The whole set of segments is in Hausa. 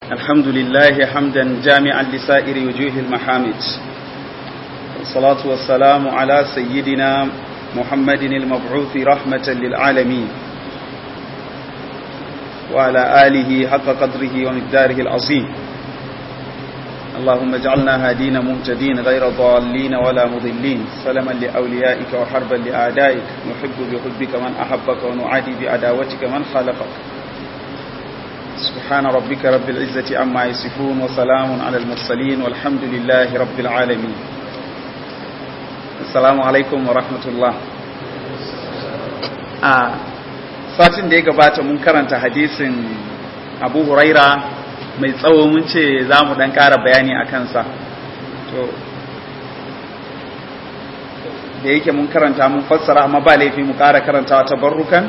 الحمد لله حمدا جامعا لسائر وجوه المحامد والصلاة والسلام على سيدنا محمد المبعوث رحمة للعالمين وعلى آله حق قدره ومقداره العظيم اللهم اجعلنا هادين مهتدين غير ضالين ولا مضلين سلما لأوليائك وحربا لأعدائك نحب بحبك من أحبك ونعادي بعداوتك من خالفك سبحان ربك رب العزة عما يصفون وسلام على المرسلين والحمد لله رب العالمين السلام عليكم ورحمة الله آه. satin da ya gabata mun karanta hadisin abu huraira mai tsawo mun ce za mu dan ƙara bayani a kansa to da yake mun karanta mun fassara amma ba laifi mu ƙara karantawa ta barrukan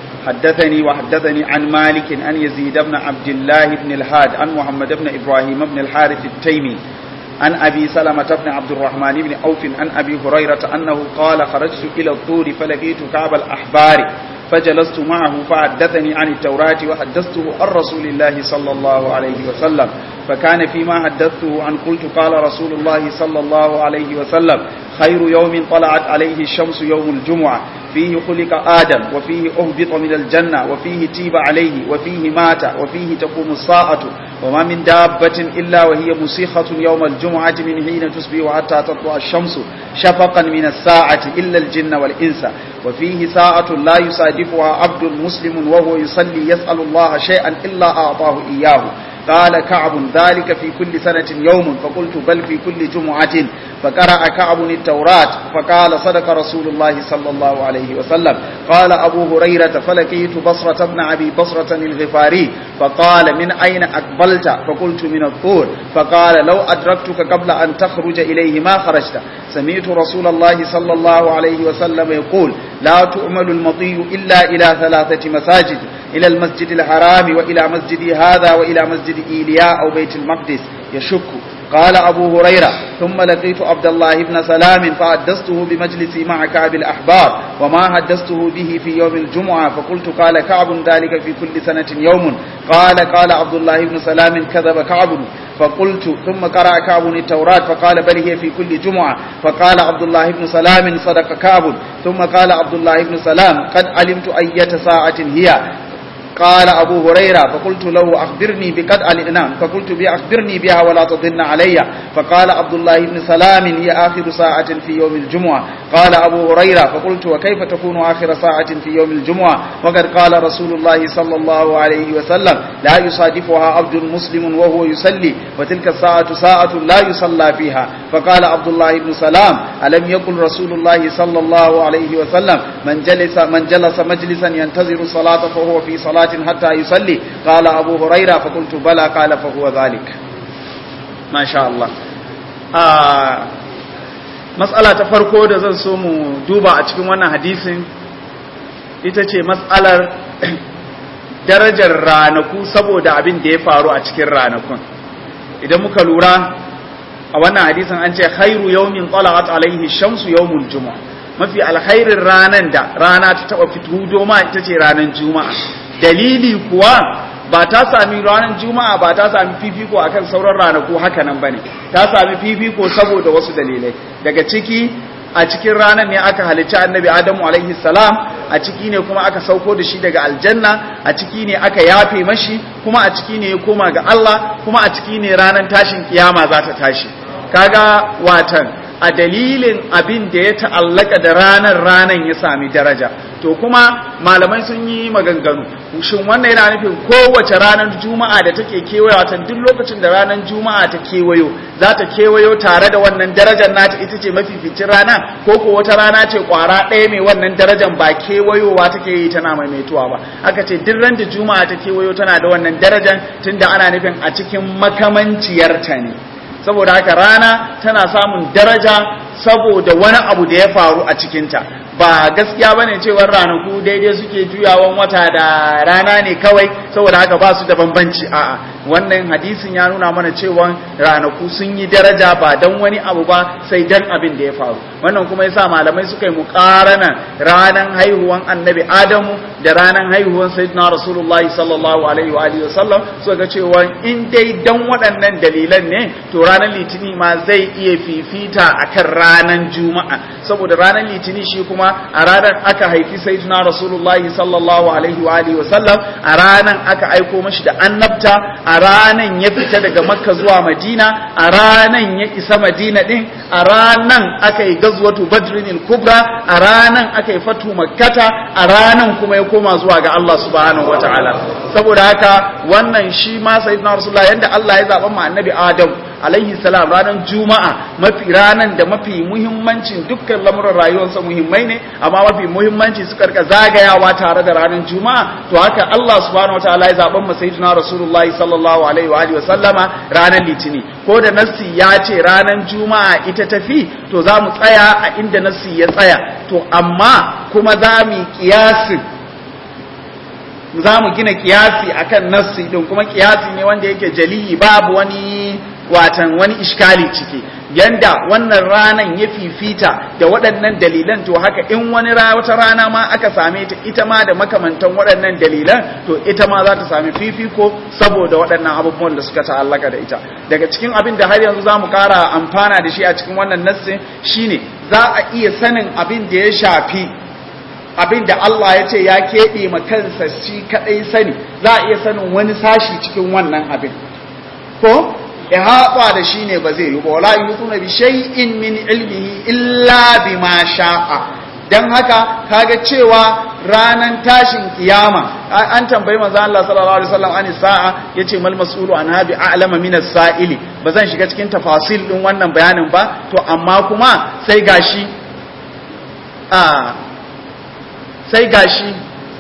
حدثني وحدثني عن مالك أن يزيد بن عبد الله بن الهاد عن محمد بن إبراهيم بن الحارث التيمي عن أبي سلمة بن عبد الرحمن بن أوف عن أبي هريرة أنه قال خرجت إلى الطور فلقيت كعب الأحبار فجلست معه فحدثني عن التوراة وحدثته عن رسول الله صلى الله عليه وسلم فكان فيما حدثته عن قلت قال رسول الله صلى الله عليه وسلم خير يوم طلعت عليه الشمس يوم الجمعة فيه خلق آدم وفيه أهبط من الجنة وفيه تيب عليه وفيه مات وفيه تقوم الساعة وما من دابة إلا وهي مسيخة يوم الجمعة من حين تصبح حتى تطلع الشمس شفقا من الساعة إلا الجن والإنس وفيه ساعة لا يصادفها عبد مسلم وهو يصلي يسأل الله شيئا إلا أعطاه إياه قال كعب ذلك في كل سنة يوم فقلت بل في كل جمعة فقرأ كعب التوراة فقال صدق رسول الله صلى الله عليه وسلم قال أبو هريرة فلقيت بصرة بن أبي بصرة الغفاري فقال من أين أقبلت فقلت من الطور فقال لو أدركتك قبل أن تخرج إليه ما خرجت سمعت رسول الله صلى الله عليه وسلم يقول لا تؤمل المطي إلا إلى ثلاثة مساجد إلى المسجد الحرام وإلى مسجد هذا وإلى مسجد إيلياء أو بيت المقدس يشك قال أبو هريرة ثم لقيت عبد الله بن سلام فحدثته بمجلسي مع كعب الأحبار وما حدثته به في يوم الجمعة فقلت قال كعب ذلك في كل سنة يوم قال قال عبد الله بن سلام كذب كعب فقلت ثم قرأ كعب التوراة فقال بل هي في كل جمعة فقال عبد الله بن سلام صدق كعب ثم قال عبد الله بن سلام قد علمت أية ساعة هي قال أبو هريرة فقلت له أخبرني بقد نعم فقلت بي أخبرني بها ولا تضن علي فقال عبد الله بن سلام هي آخر ساعة في يوم الجمعة قال أبو هريرة فقلت وكيف تكون آخر ساعة في يوم الجمعة وقد قال رسول الله صلى الله عليه وسلم لا يصادفها عبد مسلم وهو يصلي وتلك الساعة ساعة لا يصلى فيها فقال عبد الله بن سلام ألم يقل رسول الله صلى الله عليه وسلم من جلس من جلس مجلسا ينتظر الصلاة فهو في صلاة حتى يصلي قال أبو هريرة فقلت بلى قال فهو ذلك ما شاء الله آه مسألة تفرقو da zan so mu duba a cikin wannan hadisin ita ce matsalar darajar ranaku saboda abin da ya faru a cikin ranakun idan muka lura a wannan hadisin an ce khairu yawmin tala'at alaihi shamsu yawmul jumu'a mafi alkhairin ranan da rana ta taba fito doma ita ce ranar juma'a dalili kuwa ba ta sami ranar juma'a ba ta sami fifiko akan sauran ranaku haka nan bane ta sami fifiko saboda wasu dalilai daga ciki a cikin ranar ne aka halicci annabi adamu alaihi salam a ciki ne kuma aka sauko da shi daga aljanna a ciki ne aka yafe mashi kuma a ciki ne ya koma ga Allah kuma a ciki ne ranar tashin kiyama za ta tashi kaga watan a dalilin abin da ya ta'allaka da ranar ranar ya sami daraja to kuma malamai sun yi maganganu shin wannan yana nufin kowace ranar juma'a da take kewayo ta duk lokacin da ranar juma'a ta kewayo za ta kewayo tare da wannan darajar nata ita ce mafificin rana ko ko wata rana ce kwara ɗaya mai wannan darajar ba kewayowa take yi tana maimaituwa ba aka ce duk ran da juma'a ta kewayo tana da wannan darajar tunda ana nufin a cikin makamanciyarta ne saboda haka rana tana samun daraja saboda wani abu da ya faru a cikinta ba gaskiya bane cewar ranaku daidai suke juyawan wata da rana ne kawai saboda haka ba su da bambanci a'a wannan hadisin ya nuna mana cewa ranaku sun yi daraja ba dan wani abu ba sai dan abin da ya faru wannan kuma yasa malamai suka yi muqarana ranan haihuwan annabi adamu da ranan haihuwan sayyidina rasulullahi sallallahu alaihi wa alihi wasallam suka ga cewa in dai dan waɗannan dalilan ne to ranar litini ma zai iya fifita akan ranan juma'a saboda ranar litini shi kuma a ranar aka haifi sayyidina rasulullahi sallallahu alaihi wa alihi wasallam a ranan aka aiko mashi da annabta a ranan ya fita daga makka zuwa madina a ranan ya isa madina din a ranan aka yi gazwatu badrin kubra a ranan aka yi fatu makkata a ranan kuma ya koma zuwa ga Allah subhanahu wataala saboda haka wannan shi ma sayyidina rasulullah yanda Allah ya zaba ma annabi adam alaihi salam ranar juma'a mafi ranar da mafi muhimmancin dukkan lamuran rayuwarsa muhimmai ne amma mafi muhimmanci suka rika zagayawa tare da ranar juma'a to haka Allah subhanahu wataala ya zaben mu sayyidina rasulullah sallallahu alaihi wa alihi wa sallama ranar litini ko da nassi ya ce ranar juma'a ita tafi to za mu tsaya a inda nassi ya tsaya to amma kuma za mu kiyasin za mu gina kiyasi akan nassi din kuma kiyasi ne wanda yake jaliyi babu wani watan wani iskali ciki yanda wannan ranan ya fifita da waɗannan dalilan to haka in wani wata rana ma aka same ta ita ma da makamantan waɗannan dalilan to ita ma za ta sami fifiko saboda waɗannan abubuwan da suka ta'allaka da ita daga cikin abin da har yanzu za mu ƙara amfana da shi a cikin wannan nassin shine za a iya sanin abin da ya shafi abin da Allah ya ce ya keɓe ma kansa shi kaɗai sani za a iya sanin wani sashi cikin wannan abin ko ihata da shi ne ba zai yi ba wala yutuna bi shay'in min ilmihi illa bima sha'a dan haka kaga cewa ranan tashin kiyama an tambayi manzo Allah sallallahu alaihi wasallam ani sa'a yace mal mas'ulu an habi a'lama min as-sa'ili bazan shiga cikin tafasil din wannan bayanin ba to amma kuma sai gashi a sai gashi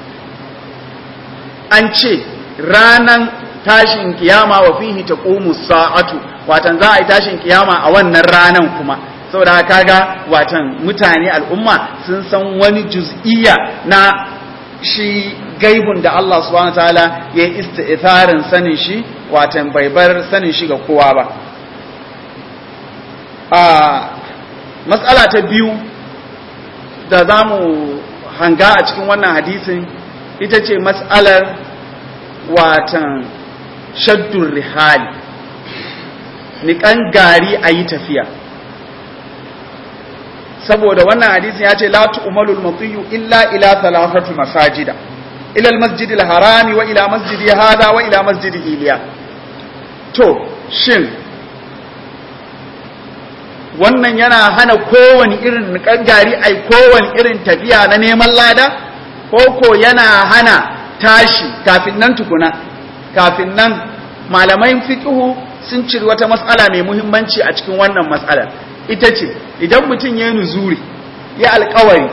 an ce ranan tashin kiyama wa fihi taqumu sa'atu watan za a yi tashin kiyama a wannan ranan kuma saboda kaga watan mutane al'umma sun san wani juz'iyya na shi gaibun da Allah subhanahu wataala ya isti'tharin sanin shi watan bai bar sanin shi ga kowa ba a matsala ta biyu da zamu hanga a cikin wannan hadisin ita ce matsalar watan shaddun rihali niƙan gari a yi tafiya saboda wannan hadisin ya ce la tu'malul matiyu illa ila thalathati masajida ila al-masjid al-harami wa ila masjidi hada wa ila masjidi iliya to shin wannan yana hana kowane irin niƙan gari ai kowane irin tafiya na neman lada ko ko yana hana tashi kafin nan tukuna kafin nan malamai fiqhu sun ciri wata mas'ala mai muhimmanci a cikin wannan mas'alar ita ce idan mutum ya nuzuri ya alkawari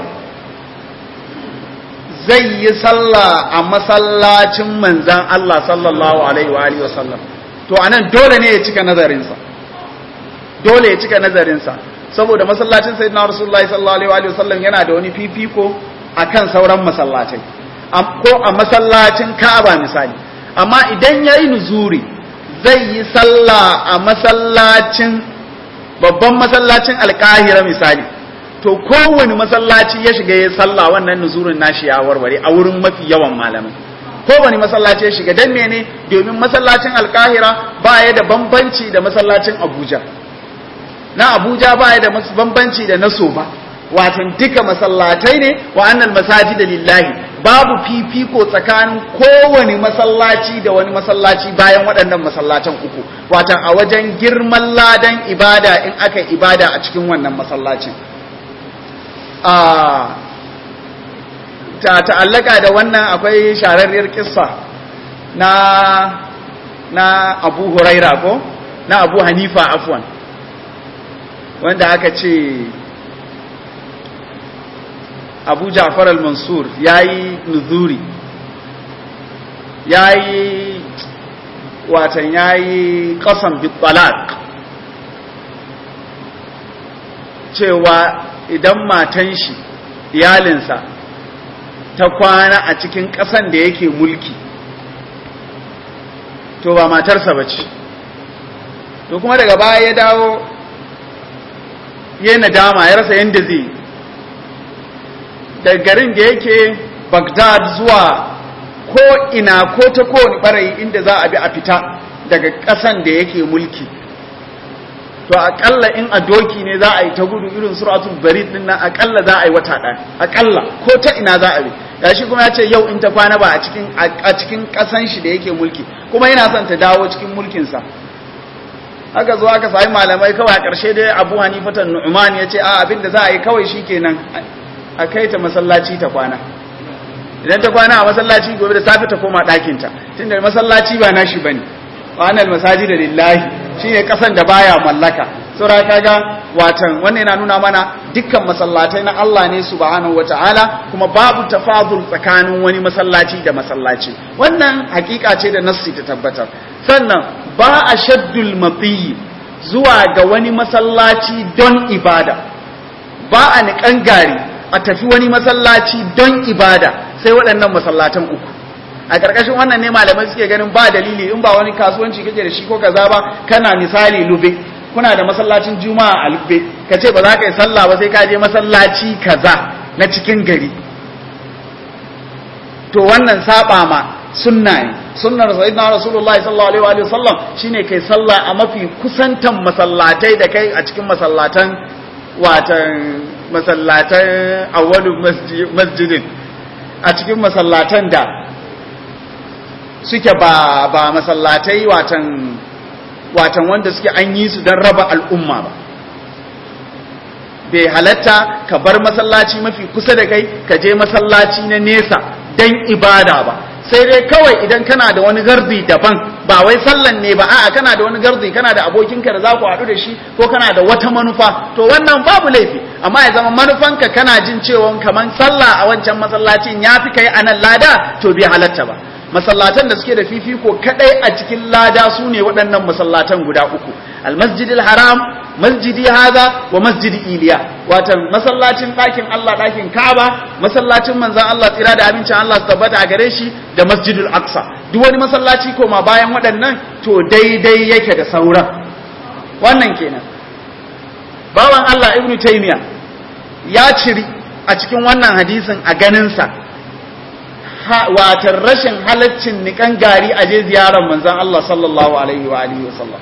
zai yi sallah a masallacin manzan Allah sallallahu alaihi wa alihi wasallam to anan dole ne ya cika nazarinsa dole ya cika nazarinsa saboda masallacin sayyidina rasulullahi sallallahu alaihi wa alihi wasallam yana da wani fifiko akan sauran masallacai ko a masallacin Ka'aba misali amma idan yayi nuzuri zai yi sallah a masallacin babban masallacin alkahira misali to kowane masallaci ya shiga ya sallah wannan nuzurin nashi ya warware a wurin mafi yawan malamai kowane masallaci ya shiga dan mene domin masallacin alkahira ba ya da bambanci da masallacin abuja na abuja ba ya da bambanci da na soba watan duka masallatai ne wa annal masajida lillahi babu fifiko tsakanin kowane masallaci da wani masallaci bayan waɗannan masallacin uku watan a wajen girman ladan ibada in aka ibada a cikin wannan masallacin a ta ta'allaka da wannan akwai shararriyar kissa na na Abu Huraira ko na Abu Hanifa afwan wanda aka ce abu ja'far al-mansur ya yi nuzuri ya yi watan ya yi ƙasan bitbalak cewa idan matan shi iyalinsa ta kwana a cikin ƙasan da yake mulki to ba matarsa ba ce to kuma daga baya ya dawo ya nadama ya rasa yadda zai da garin da yake bagdad zuwa ko ina ko ta kowane barayi inda za a bi a fita daga ƙasan da yake mulki to akalla in a doki ne za a yi ta gudu irin suratul barid din nan akalla za a yi wata ɗaya akalla ko ta ina za a bi gashi kuma ya ce yau in ta kwana ba a cikin a cikin ƙasan shi da yake mulki kuma yana son ta dawo cikin mulkin sa aka zo aka sami malamai kawai a ƙarshe dai Abu Hanifa tan Nu'man ya ce a abin da za a yi kawai shikenan a kai ta masallaci ta kwana idan ta kwana a masallaci gobe da safe ta koma ɗakinta tunda masallaci ba nashi bane wa anal masajida lillahi shine kasan da baya mallaka sura kaga watan wannan yana nuna mana dukkan masallatai na Allah ne subhanahu wataala kuma babu tafadul tsakanin wani masallaci da masallaci wannan hakika ce da nassi ta tabbatar sannan ba a shaddul matiyi zuwa ga wani masallaci don ibada ba a niƙan gari a tafi wani masallaci don ibada sai waɗannan masallatan uku a ƙarƙashin wannan ne malamai suke ganin ba dalili in ba wani kasuwanci kake da shi ko kaza ba kana misali lube kuna da masallacin juma'a a lube ka ce ba za ka yi sallah ba sai ka je masallaci kaza na cikin gari to wannan saba ma sunna ne sunnar sayyidina rasulullahi sallallahu alaihi wa sallam shine kai sallah a mafi kusantan masallatai da kai a cikin masallatan watan masallatan awwalu masjidin a cikin masallatan da suke ba ba masallatai watan watan wanda suke an yi su don raba al'umma ba bai halatta ka bar masallaci mafi kusa da kai ka je masallaci na nesa don ibada ba sai dai kawai idan kana da wani gardi daban ba wai sallan ne ba a'a kana da wani gardi kana da abokinka da za ku haɗu da shi ko kana da wata manufa to wannan babu laifi amma ya zama manufanka kana jin cewa kaman sallah a wancan masallacin ya fi kai a nan lada to bai halatta ba masallatan da suke da fifiko kadai a cikin lada su ne waɗannan masallatan guda uku almasjidil haram masjidi haza wa masjidi iliya watan masallacin ɗakin Allah ɗakin Kaaba masallacin manzon Allah tsira da abincin Allah su tabbata a gare shi da masjidul aqsa duk wani masallaci koma bayan waɗannan to daidai yake da sauran wannan kenan bawan Allah ibnu taymiya ya ciri a cikin wannan hadisin a ganinsa watan rashin halaccin nikan gari a je ziyarar manzan Allah sallallahu alaihi wa alihi wa sallam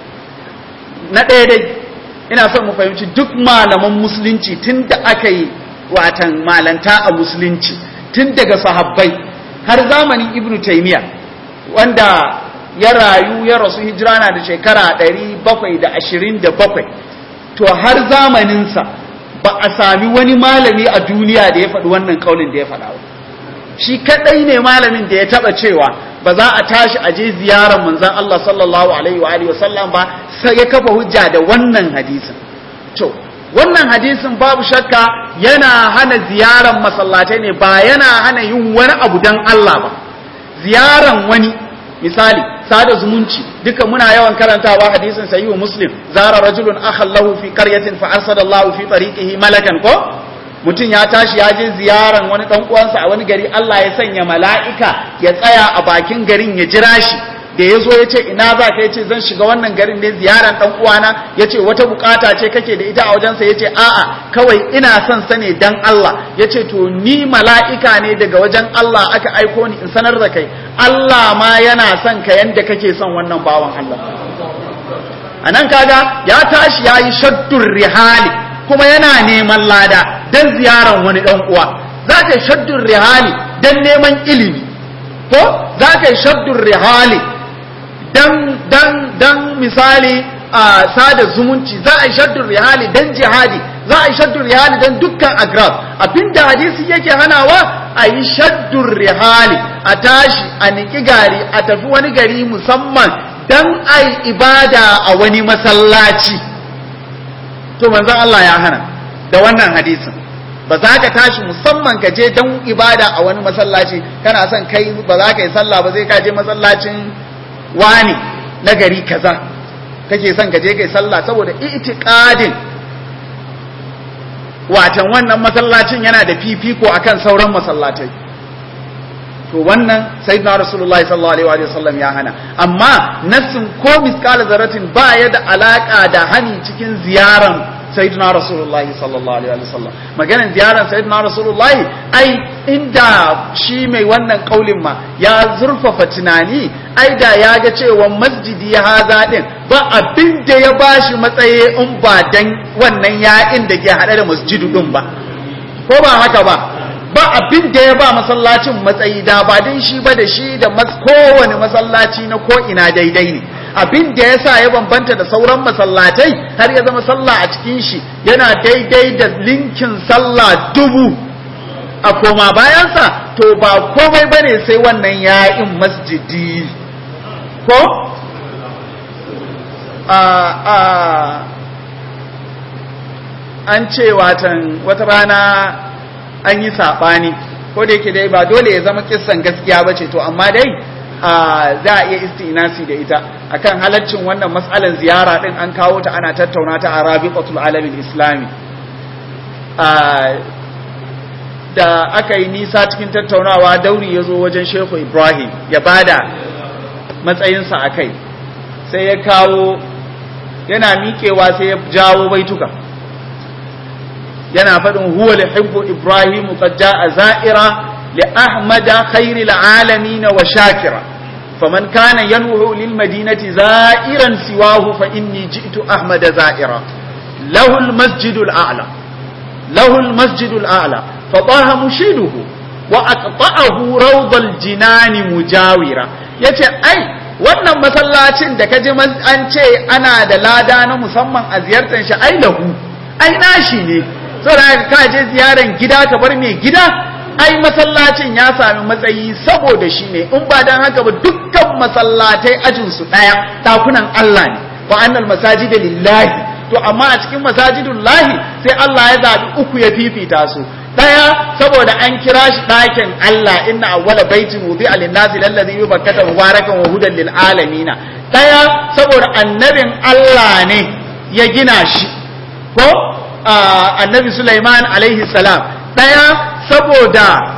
na ɗaya dai ina son mu fahimci duk malaman musulunci tun da aka yi watan malanta a musulunci tun daga sahabbai har zamanin ibnu taymiya wanda ya rayu ya rasu hijira na da shekara 727 to har zamaninsa ba a sami wani malami a duniya da ya faɗi wannan kaulin da ya faɗa ba shi kadai ne malamin da ya taba cewa ba za a tashi a je ziyarar manzon Allah sallallahu alaihi wa alihi wasallam ba sai ya kafa hujja da wannan hadisin to wannan hadisin babu shakka yana hana ziyarar masallatai ne ba yana hana yin wani abu dan Allah ba ziyaran wani misali sada zumunci duka muna yawan karantawa hadisin sahihu muslim zara rajulun akhallahu fi qaryatin fa arsadallahu fi tariqihi malakan ko mutum ya tashi ya je ziyaran wani dan uwansa a wani gari Allah ya sanya mala'ika ya tsaya a bakin garin ya jira shi da ya zo ya ce ina za ka ya ce zan shiga wannan garin ne ziyaran dan uwana ya ce wata bukata ce kake da ita a wajensa ya ce a'a kawai ina son sa ne dan Allah ya ce to ni mala'ika ne daga wajen Allah aka aiko ni in sanar da kai Allah ma yana son ka yanda kake son wannan bawan Allah a nan kaga ya tashi ya yi shaddur rihali kuma yana neman lada don ziyaran wani ɗan uwa za ka yi shaddun rihali don neman ilimi ko za ka yi shaddun rihali don misali a sada zumunci za a yi shaddun rihali don jihadi za a yi shaddun rihali don dukkan agrab abinda hadisi yake hanawa a yi shaddun rihali a tashi a niki gari a tafi wani gari musamman don a yi ibada a wani masallaci to manzon Allah ya hana da wannan hadisin ba za ka tashi musamman ka je don ibada a wani masallaci kana son kai ba za ka yi sallah ba zai ka je masallacin wani na gari kaza kake son ka je kai sallah saboda itiqadin watan wannan masallacin yana da fifiko akan sauran masallatai to wannan sayyidina rasulullahi sallallahu alaihi wa sallam ya hana amma nassin ko miskala zaratin ba ya da alaka da hani cikin ziyaran sayyidina rasulullahi sallallahu alaihi wa sallam maganar ziyaran sayyidina rasulullahi ai inda shi mai wannan kaulin ma ya zurfafa tunani ai da ya ga cewa masjidi ya haza din ba abin da ya bashi matsayi in ba dan wannan ya'in da ke hade da masjidu din ba ko ba haka ba ba abin da ya ba masallacin matsayi da ba din shi ba da shi da kowane masallaci na ko ina daidai ne abin da ya sa ya bambanta da sauran masallatai har ya zama sallah a cikin shi yana daidai da linkin sallah dubu a koma bayansa to ba komai ba ne sai wannan ya'in masjidi ko a a an ce watan wata rana an yi saɓani ko da yake dai ba dole ya zama kissan gaskiya ba ce to amma dai za a iya istinasi da ita akan halaccin wannan matsalar ziyara din an kawo ta ana tattauna ta a rabiqatul alamin islami da aka yi nisa cikin tattaunawa dauri ya zo wajen shehu ibrahim ya bada matsayinsa a kai sai ya kawo yana miƙewa sai ya jawo baituka yana faɗin huwa lihibbu ibrahim qad jaa za'ira li ahmada khairil alamin wa shakira faman kana yanwu lil madinati za'iran siwahu fa inni ji'tu ahmada za'ira lahu al masjidul a'la lahu al masjidul a'la fa taha mushiduhu wa aqta'ahu rawdal jinani mujawira yace ai wannan masallacin da kaji an ce ana da lada na musamman a ziyartar shi ai lahu ai nashi ne saboda ka je ziyaran gida ka bar mai gida ai masallacin ya sami matsayi saboda shi ne in ba dan haka ba dukkan masallatai ajin su daya takunan Allah ne wa annal masajida lillahi to amma a cikin masajidun lahi sai Allah ya zabi uku ya fifita su daya saboda an kira shi ɗakin Allah inna awwala baitin wudi'a lin-nasi lallazi bi bakkata mubarakan wa hudan lil alamin daya saboda annabin Allah ne ya gina shi ko annabi Sulaiman alaihi salam ɗaya saboda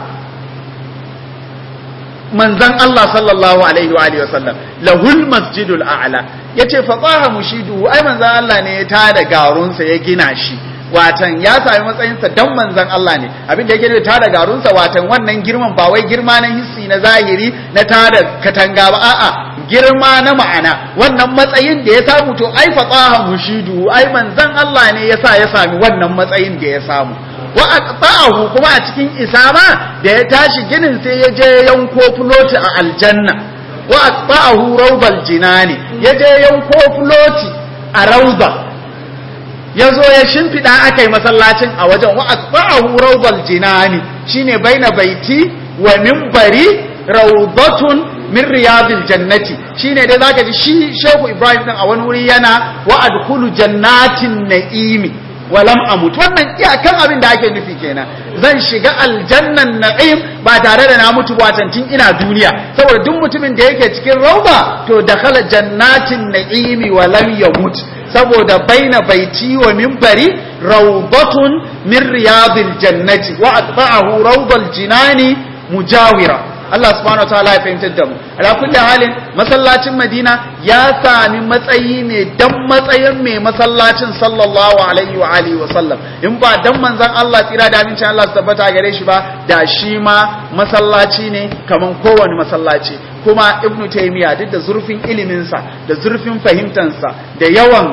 manzan Allah sallallahu alaihi wa sallam lahul masjidul a'la yace fa qaha mushidu ai manzan Allah ne ya tada garunsa ya gina shi watan ya sami matsayinsa dan manzan Allah ne abin da yake da tada garunsa watan wannan girman ba wai girma na hissi na zahiri na tada katanga ba a'a girma na ma'ana wannan matsayin da ya samu to ai faqaha mushidu ai manzan Allah ne yasa ya sami wannan matsayin da ya samu wa aqta'ahu kuma a cikin isama da ya tashi ginin sai ya je yanko floti a aljanna wa aqta'ahu rawdal jinani ya je yanko floti a rawda ya zo ya shimfiɗa aka yi masallacin a wajen wa aqta'ahu rawdal jinani shine baina baiti wa minbari rawdatun min riyadil jannati shine dai zaka ji shi Shehu Ibrahim din a wani wuri yana wa adkhulu jannatin na'imi wa lam amut wannan iyakan abin da ake nufi kenan zan shiga aljannan na'im ba tare da na mutu watantin ina duniya saboda duk mutumin da yake cikin rauba to dakhala jannatin na'imi wa lam yamut saboda baina baiti wa minbari rawdatun min riyadil jannati wa atba'ahu rawdal jinani mujawira Allah subhanahu wataala ya fahimtar da mu ala kulli halin masallacin Madina ya sami matsayi ne dan matsayin mai masallacin sallallahu alaihi wa alihi wa sallam in ba dan manzon Allah tsira da amincin Allah su tabbata gare shi ba da shi ma masallaci ne kaman kowane masallaci kuma Ibn Taymiyyah duk da zurfin ilimin sa da zurfin fahimtansa da yawan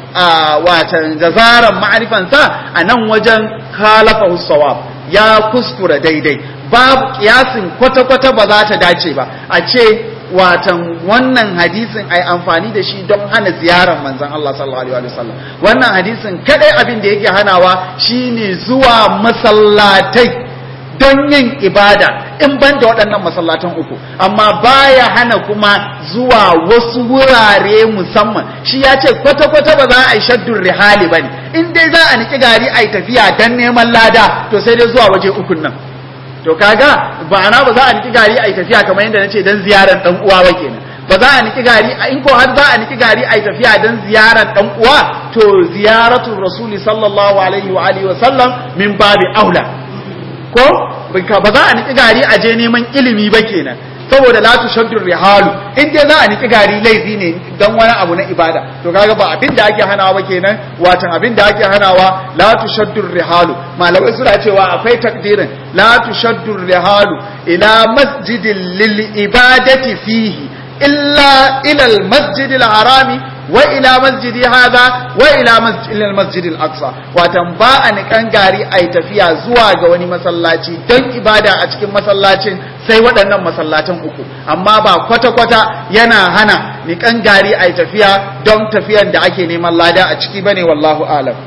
watan jazaran ma'arifansa a nan wajen khalafahu sawab ya kuskura daidai babu kiyasin kwata-kwata ba za ta dace ba a ce watan wannan hadisin ai amfani da shi don hana ziyarar manzon Allah sallallahu alaihi wasallam wannan hadisin kadai abin da yake hanawa shine zuwa masallatai don yin ibada in ban da waɗannan masallatan uku amma baya hana kuma zuwa wasu wurare musamman shi ya ce kwata-kwata ba za a yi shaddun rihali ba ne in dai za a niki gari a yi tafiya don neman lada to sai dai zuwa waje ukun nan to kaga ba ana ba za a niki gari a yi tafiya kamar yadda na ce don ziyarar ɗan uwa ba kenan ba za a niki gari in ko har za a niki gari a yi tafiya don ziyarar ɗan uwa to ziyaratul rasuli sallallahu alaihi wa alihi wa sallam min babi aula ko ba za a niki gari a je neman ilimi ba kenan saboda la tushaddu rihalu in dai za a niki gari laifi ne dan wani abu na ibada to kaga ba abin da ake hanawa ba kenan watan abin da ake hanawa la tushaddu rihalu malamai suna cewa akwai takdirin la tushaddu rihalu ila masjidin lil ibadati fihi illa ila al masjidil harami wa ila masjidi hadha wa ila masjidil masjidil aqsa watan ba a nikan gari ai tafiya zuwa ga wani masallaci don ibada a cikin masallacin sai waɗannan masallacin uku amma ba kwata-kwata yana hana nikan gari ai tafiya don tafiyan da ake neman lada a ciki bane wallahu alam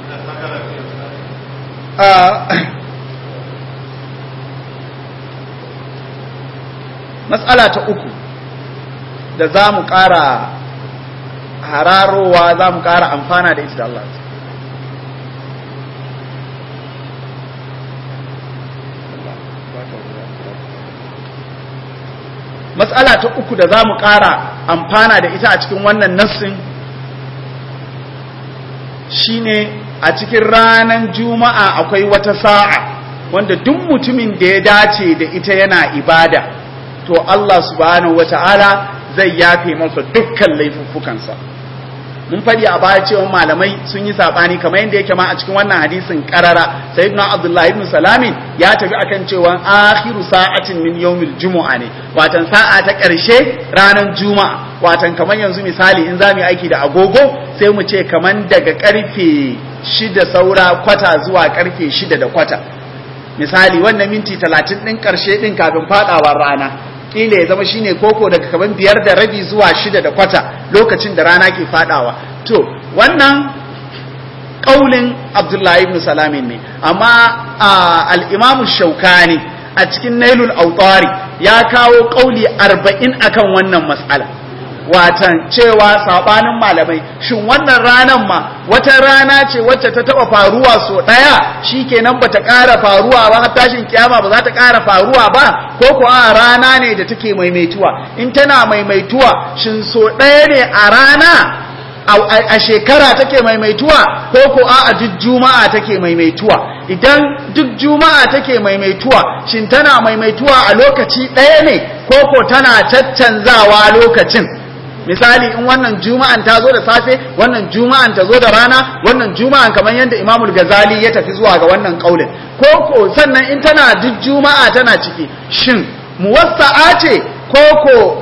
matsala ta uku da za mu ƙara hararowa za mu ƙara amfana da ita da Allah matsala ta uku da za mu ƙara amfana da ita a cikin wannan nassin shine a cikin ranar juma'a akwai wata sa'a wanda duk mutumin da ya dace da ita yana ibada to Allah subhanahu wata'ala zai yafe masa dukkan laifuffukansa mun faɗi a baya cewa malamai sun yi saɓani kamar yadda yake ma a cikin wannan hadisin karara sayyidina abdullahi ibn salamin ya tafi akan cewa akhiru sa'atin min yawmil jumu'a ne watan sa'a ta ƙarshe ranar juma'a watan kamar yanzu misali in za mu yi aiki da agogo sai mu ce kamar daga karfe shida saura kwata zuwa karfe shida da kwata misali wannan minti talatin ɗin ƙarshe ɗin kafin faɗawar rana kila ya zama shine koko daga kaman biyar da rabi zuwa shida da kwata lokacin da rana ke fadawa to wannan kaulin abdullahi ibn salamin ne amma al-imamu shaukani a cikin nailul autari ya kawo kauli arba'in akan wannan mas'ala watan cewa sabanin malamai shin wannan ranan ma wata rana ce wacce ta taba faruwa so daya shikenan bata ƙara faruwa ba har tashin kiyama ba za ta ƙara faruwa ba ko ko a rana ne da take maimaituwa in tana maimaituwa shin so daya ne a rana a shekara take maimaituwa ko ko a duk juma'a take maimaituwa idan duk juma'a take maimaituwa shin tana maimaituwa a lokaci ɗaya ne ko ko tana caccanzawa lokacin misali in wannan juma'an ta zo da safe wannan juma'an ta zo da rana wannan juma'an kamar yadda imamul gazali ya tafi zuwa ga wannan kaulin ko ko sannan in tana duk juma'a tana ciki shin muwassa'a ce ko ko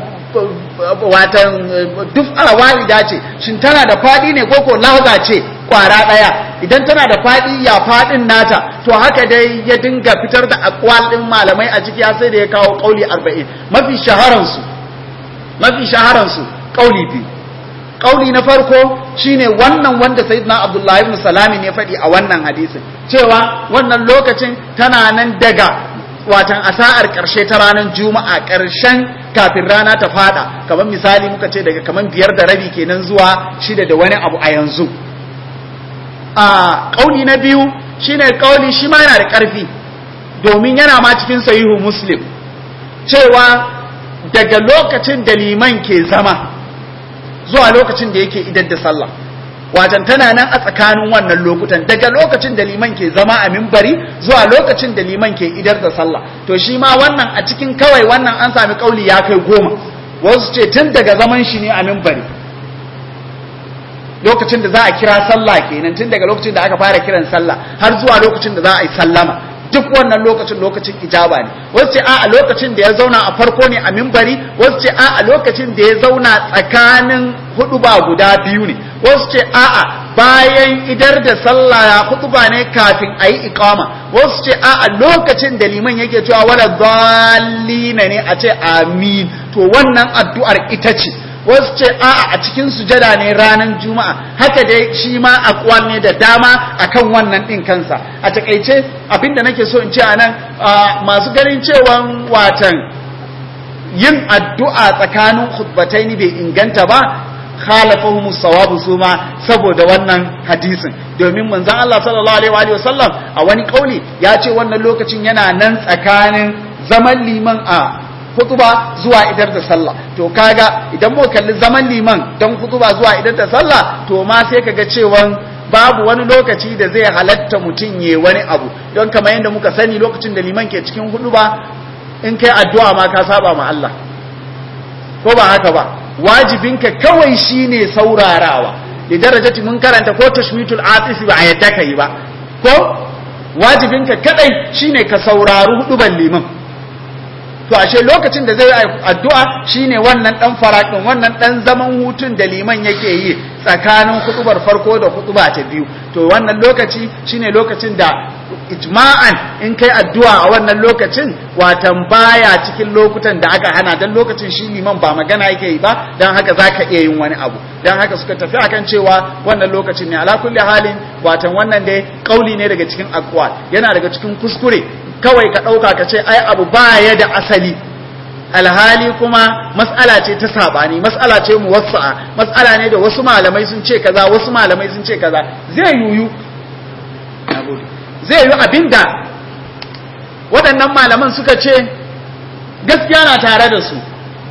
watan duk wahida ce shin tana da fadi ne ko ko lahaza ce kwara daya idan tana da fadi ya fadin nata to haka dai ya dinga fitar da akwal din malamai a ciki sai da ya kawo kauli 40 mafi shaharansu mafi shaharansu kauli biyu kauli na farko shine wannan wanda sayyidina abdullahi ibn salami ne faɗi a wannan hadisin cewa wannan lokacin tana nan daga watan asa'ar ƙarshe ta ranar juma'a ƙarshen kafin rana ta fada kamar misali muka ce daga kamar biyar da rabi kenan zuwa shida da wani abu a yanzu a kauli na biyu shine kauli shi ma yana da ƙarfi domin yana ma cikin sahihu muslim cewa daga lokacin da liman ke zama zuwa lokacin da yake idar da sallah wajen tana nan a tsakanin wannan lokutan daga lokacin da liman ke zama a mimbari zuwa lokacin da liman ke idar da sallah to shi ma wannan a cikin kawai wannan an sami kauli ya kai goma wasu ce tun daga zaman shi ne a mimbari lokacin da za a kira sallah kenan tun daga lokacin da aka fara kiran sallah har zuwa lokacin da za a yi sallama duk wannan lokacin lokacin ijaba ne wasu ce a lokacin da ya zauna a farko ne a mimbari wasu ce a lokacin da ya zauna tsakanin hudu ba guda biyu ne wasu ce a bayan idar da sallah ya hutuba ne kafin a yi ikama wasu ce a lokacin da liman yake cewa wala zalina ne a ce amin to wannan addu'ar ita ce wasu ce a'a a cikin sujada ne ranar juma'a haka dai shi ma akwal ne da dama akan wannan din kansa a takaice abinda nake so in ce a nan masu ganin cewa watan yin addu'a tsakanin khutbatai ne bai inganta ba khalafahum sawabu suma saboda wannan hadisin domin manzon Allah sallallahu alaihi wa sallam a wani kauli ya ce wannan lokacin yana nan tsakanin zaman liman a hutuba zuwa idar da sallah to kaga idan mu kalli zaman liman don hutuba zuwa idar da sallah to ma sai kaga cewa babu wani lokaci da zai halatta mutum ya wani abu don kamar yadda muka sani lokacin da liman ke cikin hudu ba in kai addu'a ma ka saba ma Allah ko ba haka ba wajibinka kawai shine saurarawa da darajati mun karanta ko tashmitul atifi ba a yadda ka yi ba ko wajibinka kadai shine ka saurari huduban liman to ashe lokacin da zai addu'a shine wannan dan farakin wannan dan zaman hutun da liman yake yi tsakanin hudubar farko da huduba ta biyu to wannan lokaci shine lokacin da ijma'an in kai addu'a a wannan lokacin watan baya cikin lokutan da aka hana dan lokacin shi liman ba magana yake yi ba dan haka zaka iya yin wani abu dan haka suka tafi akan cewa wannan lokacin ne ala kulli halin watan wannan dai kauli ne daga cikin aqwal yana daga cikin kuskure kawai ka ɗauka ka ce ai abu ba ya da asali alhali kuma mas'ala ce ta sabani mas'ala ce muwassa'a mas'ala ne da wasu malamai sun ce kaza wasu malamai sun ce kaza zai yuyu zai yi abinda waɗannan malaman suka ce gaskiya na tare da su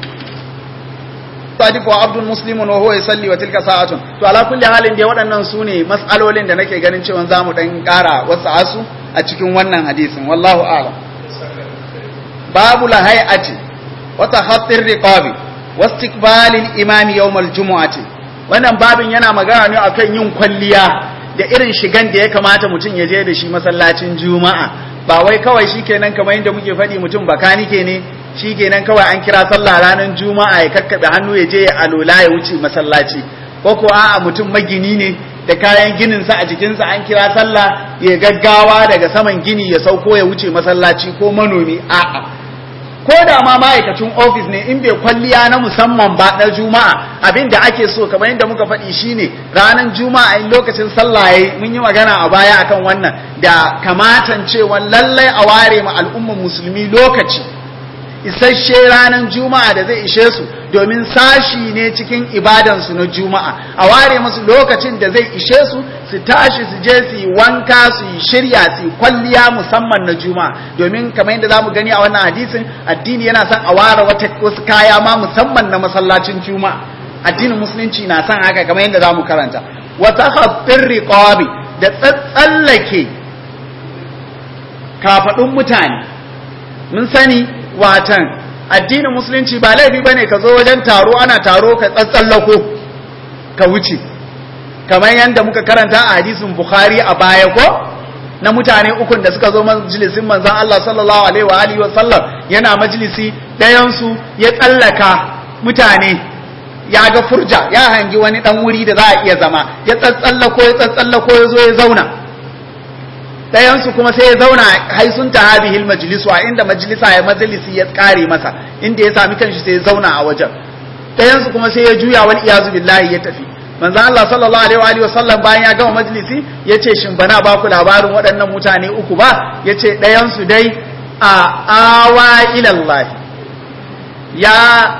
sadiq wa abdul muslimun wa huwa yusalli wa tilka sa'atun to ala kulli halin dai waɗannan su ne mas'alolin da nake ganin cewa zamu dan ƙara wasu asu a cikin wannan hadisin wallahu a'lam babu la hay'ati wa tahattir riqabi wa istiqbalil imam yawm al-jumu'ati wannan babin yana magana ne akan yin kwalliya da irin shigan da ya kamata mutum ya je da shi masallacin juma'a ba wai kawai shikenan kamar yadda muke faɗi mutum bakanike ne shikenan kawai an kira sallah ranar juma'a ya kakkabe hannu ya je ya alola ya wuce masallaci ko ko a'a mutum magini ne da kayan gininsa a jikinsa an kira sallah ya gaggawa daga saman gini ya sauko ya wuce masallaci ko manomi a'a ko da ma ma'aikacin ofis ne in bai kwalliya na musamman ba na juma'a abin da ake so kamar yadda muka faɗi shine ranar juma'a in lokacin sallah yayi mun yi magana a baya akan wannan da kamatan cewa lallai a ware ma al'ummar musulmi lokaci isasshe ranar juma'a da zai ishe su domin sashi ne cikin ibadansu na juma'a a ware musu lokacin da zai ishe su su tashi su je su yi wanka su yi shirya su yi kwalliya musamman na juma'a domin kamar yadda zamu gani a wannan hadisin addini yana son a ware wata wasu kaya ma musamman na masallacin juma'a addinin musulunci na son haka kamar yadda zamu karanta wata haffin riqabi da tsatsallake kafadun mutane mun sani watan addinin musulunci ba laifi bane ka zo wajen taro ana taro ka tsatsallako ka wuce kamar yadda muka karanta a hadisin bukhari a baya ko na mutane ukun da suka zo majalisin manzon Allah sallallahu alaihi wa alihi wa sallam yana majalisi ɗayan su ya tsallaka mutane ya ga furja ya hangi wani dan wuri da za a iya zama ya tsatsallako ya tsatsallako ya zo ya zauna ɗayansu kuma sai ya zauna haisun ta habihil majalisu a inda majalisa ya majalisi ya kare masa inda ya sami kanshi sai ya zauna a wajen ɗayansu kuma sai ya juya wal iyazu billahi ya tafi manzo Allah sallallahu alaihi wa alihi wasallam bayan ya gama majalisi yace shin bana ba ku labarin waɗannan mutane uku ba yace ɗayansu dai a awa ila Allah ya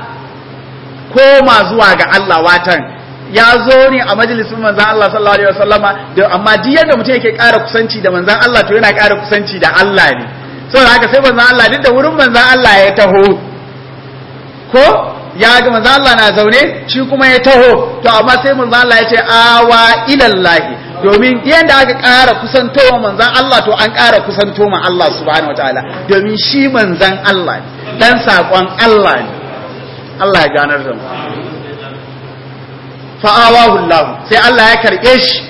koma zuwa ga Allah watan ya zo ne a majalisun manzan Allah sallallahu alaihi wasallama da amma duk yadda mutum yake ƙara kusanci da manzan Allah to yana ƙara kusanci da Allah ne saboda haka sai manzan Allah duk da wurin manzan Allah ya taho ko ya ga manzan Allah na zaune shi kuma ya taho to amma sai manzan Allah ya ce awa ilallahi domin yadda aka ƙara kusantowa manzan Allah to an ƙara kusanto ma Allah subhanahu wataala domin shi manzan Allah ne dan saƙon Allah ne Allah ya ganar da mu fa'awahu Allah sai Allah ya karɓe shi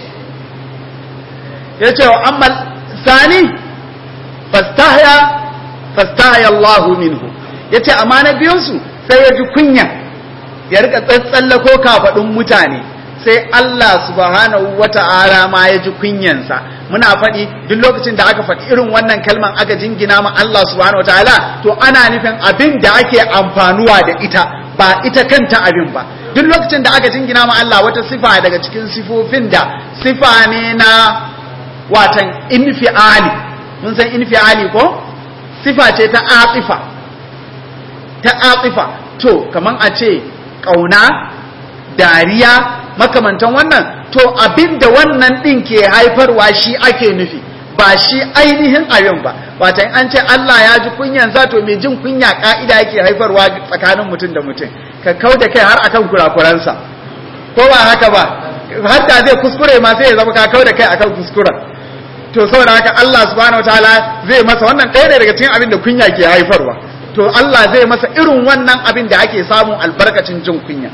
ya ce wa ammal sani fastahya fastahya Allah minhu ya ce amma na biyunsu sai ya ji kunya ya rika tsatsallako kafaɗin mutane sai Allah subhanahu wata'ala ma ya ji kunyansa muna faɗi duk lokacin da aka faɗi irin wannan kalman aka jingina ma Allah subhanahu wata'ala to ana nufin abin da ake amfanuwa da ita ba ita kanta abin ba duk lokacin da aka jingina ma Allah wata sifa daga cikin sifofin da sifa ne na watan infiali mun san infiali ko sifa ce ta atifa ta atifa to kaman a ce kauna dariya makamantan wannan to abinda wannan din ke haifarwa shi ake nufi ba shi ainihin abin ba watan an ce Allah ya ji kunyan za to mai jin kunya ka'ida yake haifarwa tsakanin mutum da mutum ka kau da kai har akan kurakuransa ko ba haka ba hatta zai kuskure ma sai ya zama ka kau da kai akan kuskuren to saboda haka Allah subhanahu wataala zai masa wannan ɗaya ne daga cikin abin da kunya ke haifarwa to Allah zai masa irin wannan abin da ake samun albarkacin jin kunya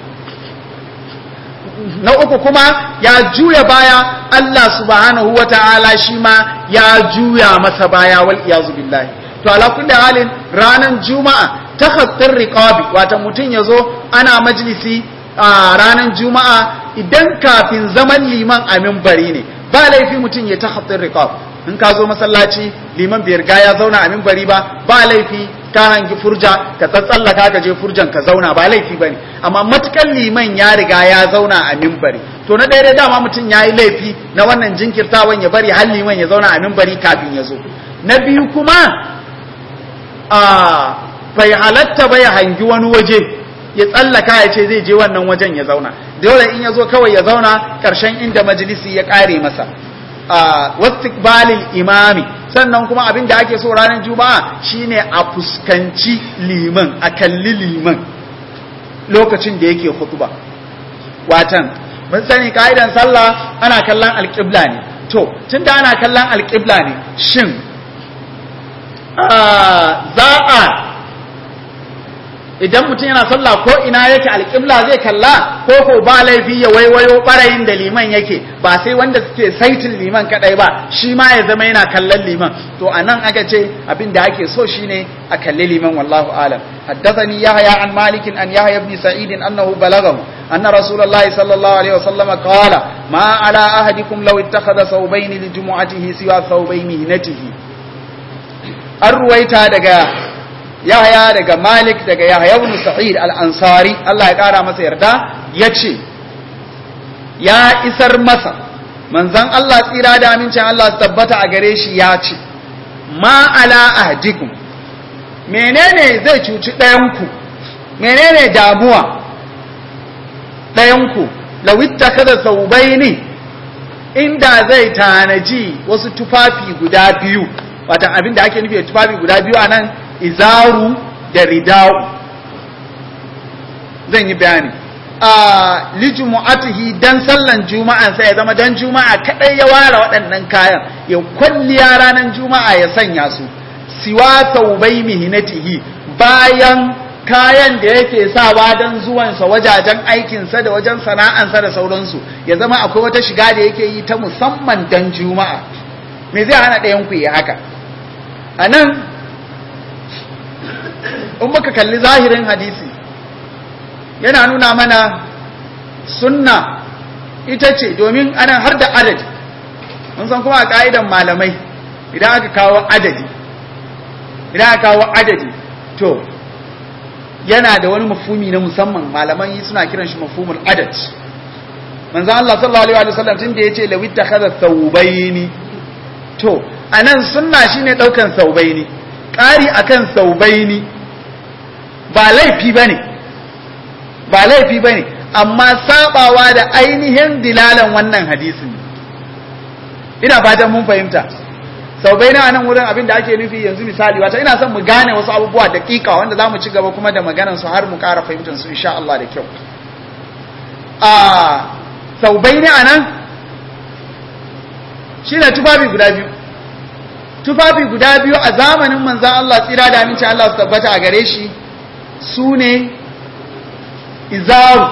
na uku kuma ya juya baya Allah subhanahu wataala shi ma ya juya masa baya wal iyazu billahi to ala kulli halin ranan juma'a takhattir riqabi wata mutun yazo ana majlisi a ranan juma'a idan kafin zaman liman a minbari ne ba laifi mutum ya takhattir riqab in ka zo masallaci liman bai riga ya zauna a minbari ba ba laifi ka hangi furja ka tsatsallaka ka je furjan ka zauna ba laifi bane amma matukan liman ya riga ya zauna a minbari to na daidai dama mutum ya yi laifi na wannan jinkirtawan ya bari har liman ya zauna a minbari kafin ya zo na biyu kuma a bai halatta bai hangi wani waje ya tsallaka ya ce zai je wannan wajen ya zauna dole in ya zo kawai ya zauna ƙarshen inda majalisi ya ƙare masa wastiqbalil imami sannan kuma abin da ake so ranar juma'a shine a fuskanci liman a kalli liman lokacin da yake khutba watan mun sani ka'idan sallah ana kallon alƙibla ne to tunda ana kallon alƙibla ne shin za a idan mutum yana sallah ko ina yake alƙibla zai kalla ko ko ba laifi ya waiwayo ɓarayin da liman yake ba sai wanda suke saitin liman kadai ba shi ma ya zama yana kallon liman to a nan aka ce abin da ake so shine a kalli liman wallahu alam haddathani yahya an malik an yahya ibn sa'id annahu balaghahu anna rasulullahi sallallahu alaihi wasallam qala ma ala ahadikum law ittakhadha thawbayn li jumu'atihi siwa thawbayn hinatihi an ruwaita daga Yahaya daga Malik daga Yahaya ibn Sa'id al-Ansari Allah ya kara masa yarda yace ya isar masa manzon Allah tsira da amincin Allah su tabbata a gare shi ya ce ma ala ahdikum menene zai cuci ɗayanku menene damuwa ɗayanku lawitta kada saubai ne inda zai tanaji wasu tufafi guda biyu wata abin da ake nufi da tufafi guda biyu a nan izaru da ridau zan yi bayani a lijumu'atihi dan sallan juma'a sai ya zama dan juma'a kadai ya ware waɗannan kayan ya kwalliya ranar juma'a ya sanya su siwa taubai mihinatihi bayan kayan da yake sawa don zuwansa wajajen aikinsa da wajen sana'ansa da sauransu ya zama akwai wata shiga da yake yi ta musamman dan juma'a me zai hana ɗayan ku yi haka a nan in muka kalli zahirin hadisi yana nuna mana sunna ita ce domin ana har da adadi mun san kuma a ka'idan malamai idan aka kawo adadi idan aka kawo adadi to yana da wani mafumi na musamman malaman suna kiran shi mafumul adad manzo Allah sallallahu alaihi wa sallam tunda yace lawi takhadha thawbaini to anan sunna shine daukan thawbaini ƙari akan thawbaini ba laifi bane ba laifi bane amma sabawa da ainihin dilalan wannan hadisin ina fatan mun fahimta sau bai na nan wurin abin da ake nufi yanzu misali wata ina son mu gane wasu abubuwa daƙiƙa wanda za mu ci gaba kuma da maganan su har mu ƙara fahimtar su insha Allah da kyau a sau bai ne a nan shi ne tufafi guda biyu tufafi guda biyu a zamanin manzan Allah tsira da aminci Allah su tabbata a gare shi su ne izaru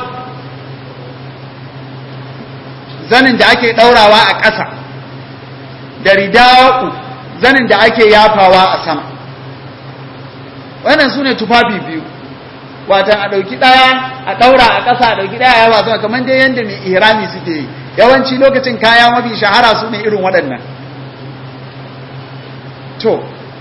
zanin da ake ɗaurawa a ƙasa da rida'u zanin da ake yafawa a sama wannan su ne tufafi biyu watan a ɗauki ɗaya a ɗaura a ƙasa a ɗauki ɗaya yawa sama kamar dai yadda mai ihrami suke yi yawanci lokacin kaya mafi shahara su ne irin waɗannan to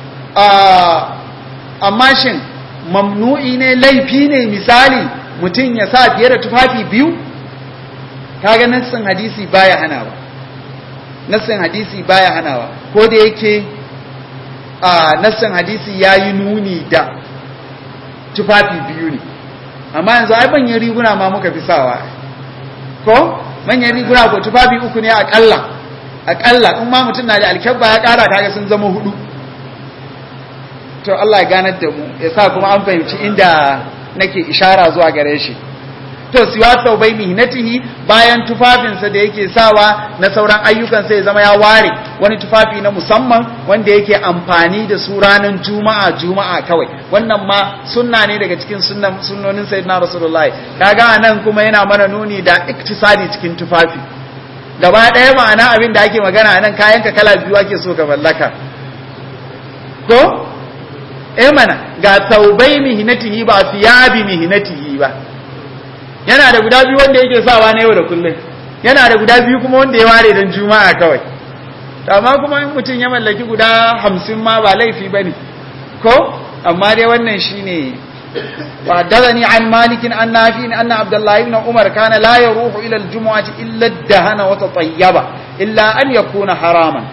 amma shin mamnu'i ne laifi ne misali mutum ya sa fiye da tufafi biyu kaga nassin hadisi baya hanawa nassin hadisi baya hanawa ko da yake a nassin hadisi yayi nuni da tufafi biyu ne amma yanzu ai manyan riguna ma muka fi sawa ko manyan riguna ko tufafi uku ne akalla akalla in ma mutum na da alkyabba ya kara kaga sun zama hudu to Allah ya ganar da mu ya sa kuma an fahimci inda nake ishara zuwa gare shi to siwa saubai mihnatihi bayan tufafinsa da yake sawa na sauran ayyukan sai zama ya ware wani tufafi na musamman wanda yake amfani da su ranar juma'a juma'a kawai wannan ma sunna ne daga cikin sunnan sunnonin sayyidina rasulullahi kaga nan kuma yana mana nuni da iktisadi cikin tufafi gaba ɗaya ma'ana abin da ake magana nan kayan ka kala biyu ake so ka mallaka ko eh mana ga taubai mihnatihi ba thiyabi mihnatihi ba yana da guda biyu wanda yake sawa na yau da kullum yana da guda biyu kuma wanda ya ware don juma'a kawai amma kuma in mutum ya mallaki guda hamsin ma ba laifi ba ne ko amma dai wannan shi ne وحدثني عن مالك عن نافع أن عبد الله بن عمر كان لا يروح إلى الجمعة إلا الدهن وتطيب إلا أن يكون حراما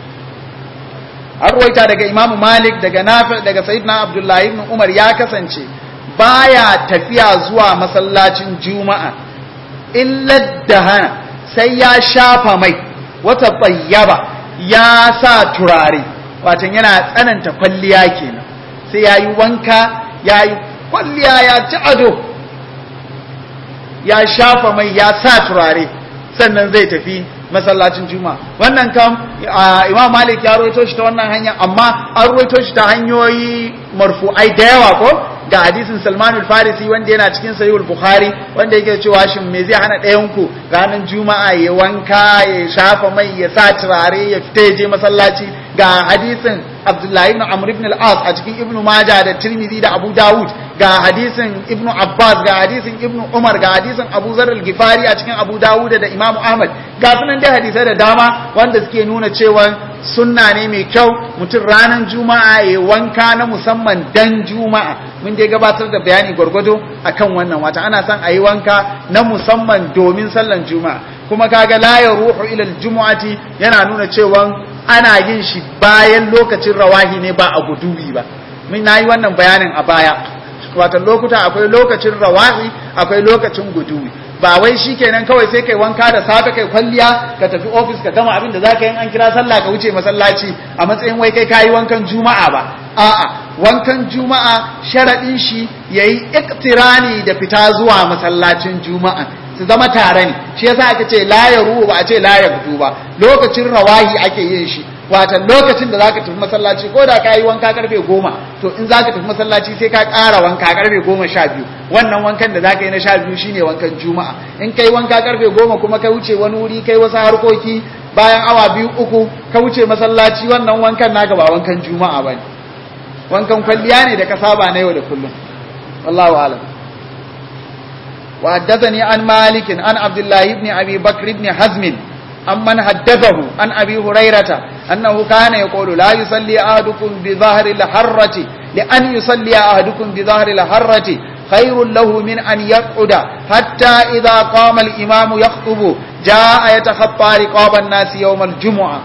أرويت daga Imam Malik daga Nafi daga Sayyidina Abdullah ibn Umar ya kasance baya tafiya zuwa masallacin Juma'a illa dahana sai ya shafa mai wata tayyaba ya sa turare watan yana tsananta kwalliya kenan sai yayi wanka yayi kwalliya ya ci ado ya shafa mai ya sa turare sannan zai tafi masallacin juma'a wannan kam imam malik ya roito shi ta wannan hanya amma an roito shi ta hanyoyi marfu'ai da yawa ko ga hadisin salman al-farisi wanda yana cikin sahihul bukhari wanda yake cewa shin me zai hana ɗayan ku ranar juma'a ya wanka ya shafa mai ya sa turare ya fita ya je masallaci ga hadisin abdullahi ibn amr ibn al-as a cikin ibnu maja da tirmidhi da abu dawud ga hadisin ibnu abbas ga hadisin ibnu umar ga hadisin abu zar al-gifari a cikin abu dawud da imam ahmad ga sunan dai hadisai da dama wanda suke nuna cewa sunna ne mai kyau mutum ranar juma'a ya wanka na musamman dan juma'a mun dai gabatar da bayani gwargwado akan wannan wata ana son a yi wanka na musamman domin sallan juma'a kuma kaga la ya ruhu ila jumu'ati yana nuna cewa ana yin shi bayan lokacin rawahi ne ba a gudubi ba mun nayi wannan bayanin a baya wato lokuta akwai lokacin rawahi akwai lokacin gudubi ba wai shikenan kawai sai kai wanka da safe kai kwalliya ka tafi office ka gama abin da zaka yi an kira sallah ka wuce masallaci a matsayin wai kai kayi wankan juma'a ba a'a wankan juma'a sharadin shi yayi iktirani da fita zuwa masallacin juma'a su zama tare ne shi yasa aka ce la ya ruwa ba a ce la ya gudu ba lokacin rawahi ake yin shi watan lokacin da zaka tafi masallaci ko da ka yi wanka karfe goma to in zaka tafi masallaci sai ka ƙara wanka karfe goma sha biyu wannan wankan da zaka yi na sha biyu shine wankan juma'a in kai wanka karfe goma kuma ka wuce wani wuri kai wasu harkoki bayan awa biyu uku ka wuce masallaci wannan wankan naka ba wankan juma'a bane wankan kwalliya ne da ka saba na yau da kullum wallahu a'lam وحدثني عن مالك عن عبد الله بن أبي بكر بن حزم عمن حدثه عن أبي هريرة أنه كان يقول لا يصلي أحدكم بظهر الحرة لأن يصلي أحدكم بظهر الحرة خير له من أن يقعد حتى إذا قام الإمام يخطب جاء يتخطى رقاب الناس يوم الجمعة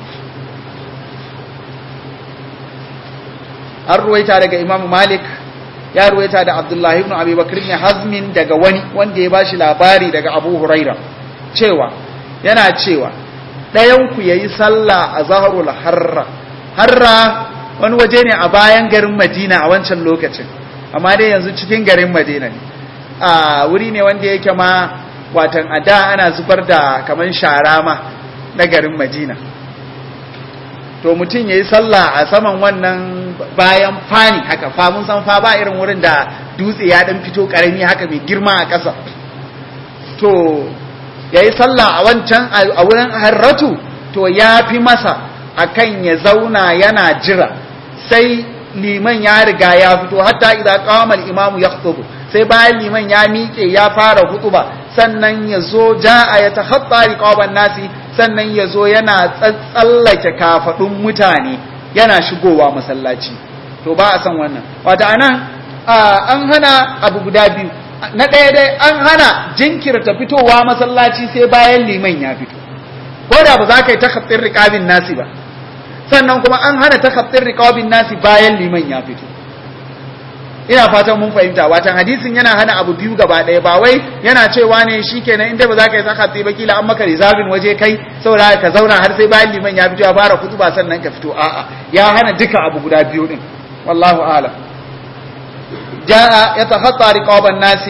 الرويت على إمام مالك ya ruwaita da Abdullahi ibn Abi Bakr ibn Hazmin daga wani wanda ya bashi labari daga Abu Huraira cewa yana cewa ɗayan ku yayi sallah a Zahrul Harra Harra wani waje ne a bayan garin Madina a wancan lokacin amma dai yanzu cikin garin Madina ne a wuri ne wanda yake ma watan a da ana zubar da kaman shara ma na garin Madina to mutum yayi sallah a saman wannan bayan fani haka fa mun san fa ba irin wurin da dutse ya dan fito karami haka mai girma a ƙasa to yayi sallah a wancan a wurin harratu to ya fi masa akan ya zauna yana jira sai liman ya riga ya fito hatta idan qama al-imamu yakhutubu sai bayan liman ya miƙe ya fara hutuba sannan ya zo ja'a ya takhatta riqaban nasi sannan ya zo yana tsallake kafadun mutane yana shigowa masallaci to ba a san wannan wata anan an hana abu guda biyu na ɗaya dai an hana jinkirta fitowa masallaci sai bayan liman ya fito ko da ba za ka yi takhattin riqabin nasi ba sannan kuma an hana takhattin riqabin nasi bayan liman ya fito ina fatan mun fahimta watan hadisin yana hana abu biyu gaba ɗaya ba wai yana cewa ne shikenan inda ba za ka yi zakati ba kila an maka rizabin waje kai saboda ka zauna har sai bayan liman ya fito ya fara kutuba sannan ka fito a'a ya hana duka abu guda biyu din wallahu a'lam jaa yatakhatta riqaban nasi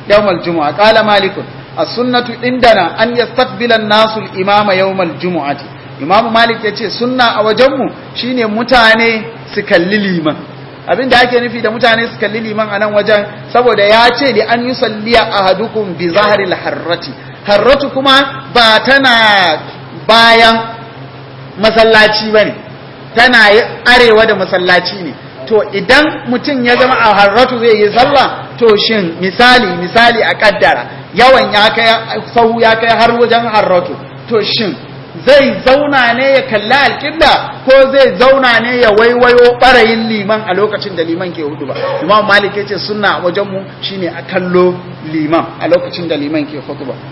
yawmal jumu'a qala malik as-sunnatu indana an yastaqbila an-nasu al-imama yawmal jumu'ati imamu malik yace sunna a wajenmu shine mutane su kalli liman abin da ake nufi da mutane su kalli liman a nan wajen saboda ya ce da an yi salliya a hadukun bi zaharil harrati harratu kuma ba tana bayan masallaci ba ne tana arewa da masallaci ne to idan mutum ya zama a harratu zai yi sallah to shin misali misali a kaddara yawan ya kai sahu ya kai har wajen harratu to shin zai zauna ne ya kalli alƙibla ko zai zauna ne ya waiwayo ɓarayin liman a lokacin da liman ke hudu ba imam malik ya ce suna wajenmu shine a kallo liman a lokacin da liman ke hudu ba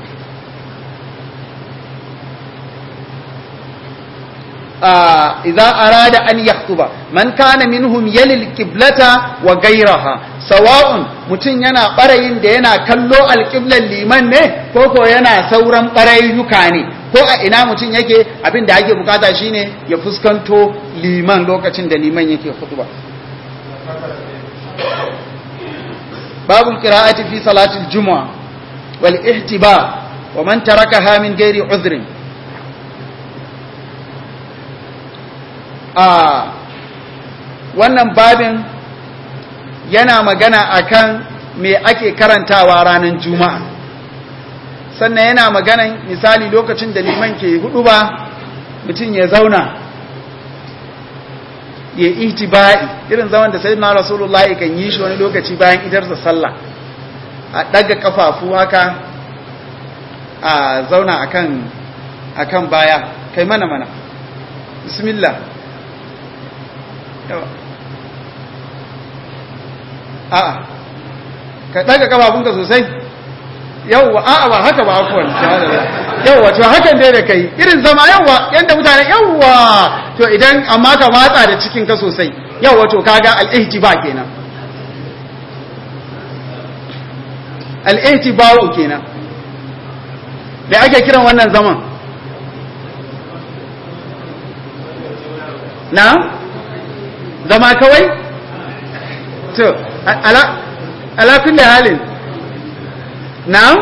idza arada an yaktuba man kana minhum yalil qiblata wa ghayraha sawa'un mutun yana barayin da yana kallo alqiblan liman ne ko ko yana sauran barayuka ne ko a ina mutun yake abin da ake bukata shine ya fuskanto liman lokacin da liman yake khutba babul qira'ati fi salati al-jumu'ah wal ihtiba wa man tarakaha min ghairi udhrin a wannan babin yana magana akan me ake karantawa ranar juma'a sannan yana maganan misali lokacin da liman ke hudu ba mutum ya zauna ya ihtiba'i irin zaman da sayyidina rasulullah kan yi shi wani lokaci bayan idar da sallah a daga kafafu haka a zauna akan akan baya kai mana mana bismillah a'a ka daga kafafunka sosai yawwa a'a ba haka ba afuwan yawwa to hakan dai da kai irin zama yawwa yanda mutane yawwa to idan amma ka matsa da cikin ka sosai yawwa to kaga al-ihtiba kenan al-ihtiba'u kenan da ake kiran wannan zaman na zama kawai to ala ala kulli halin na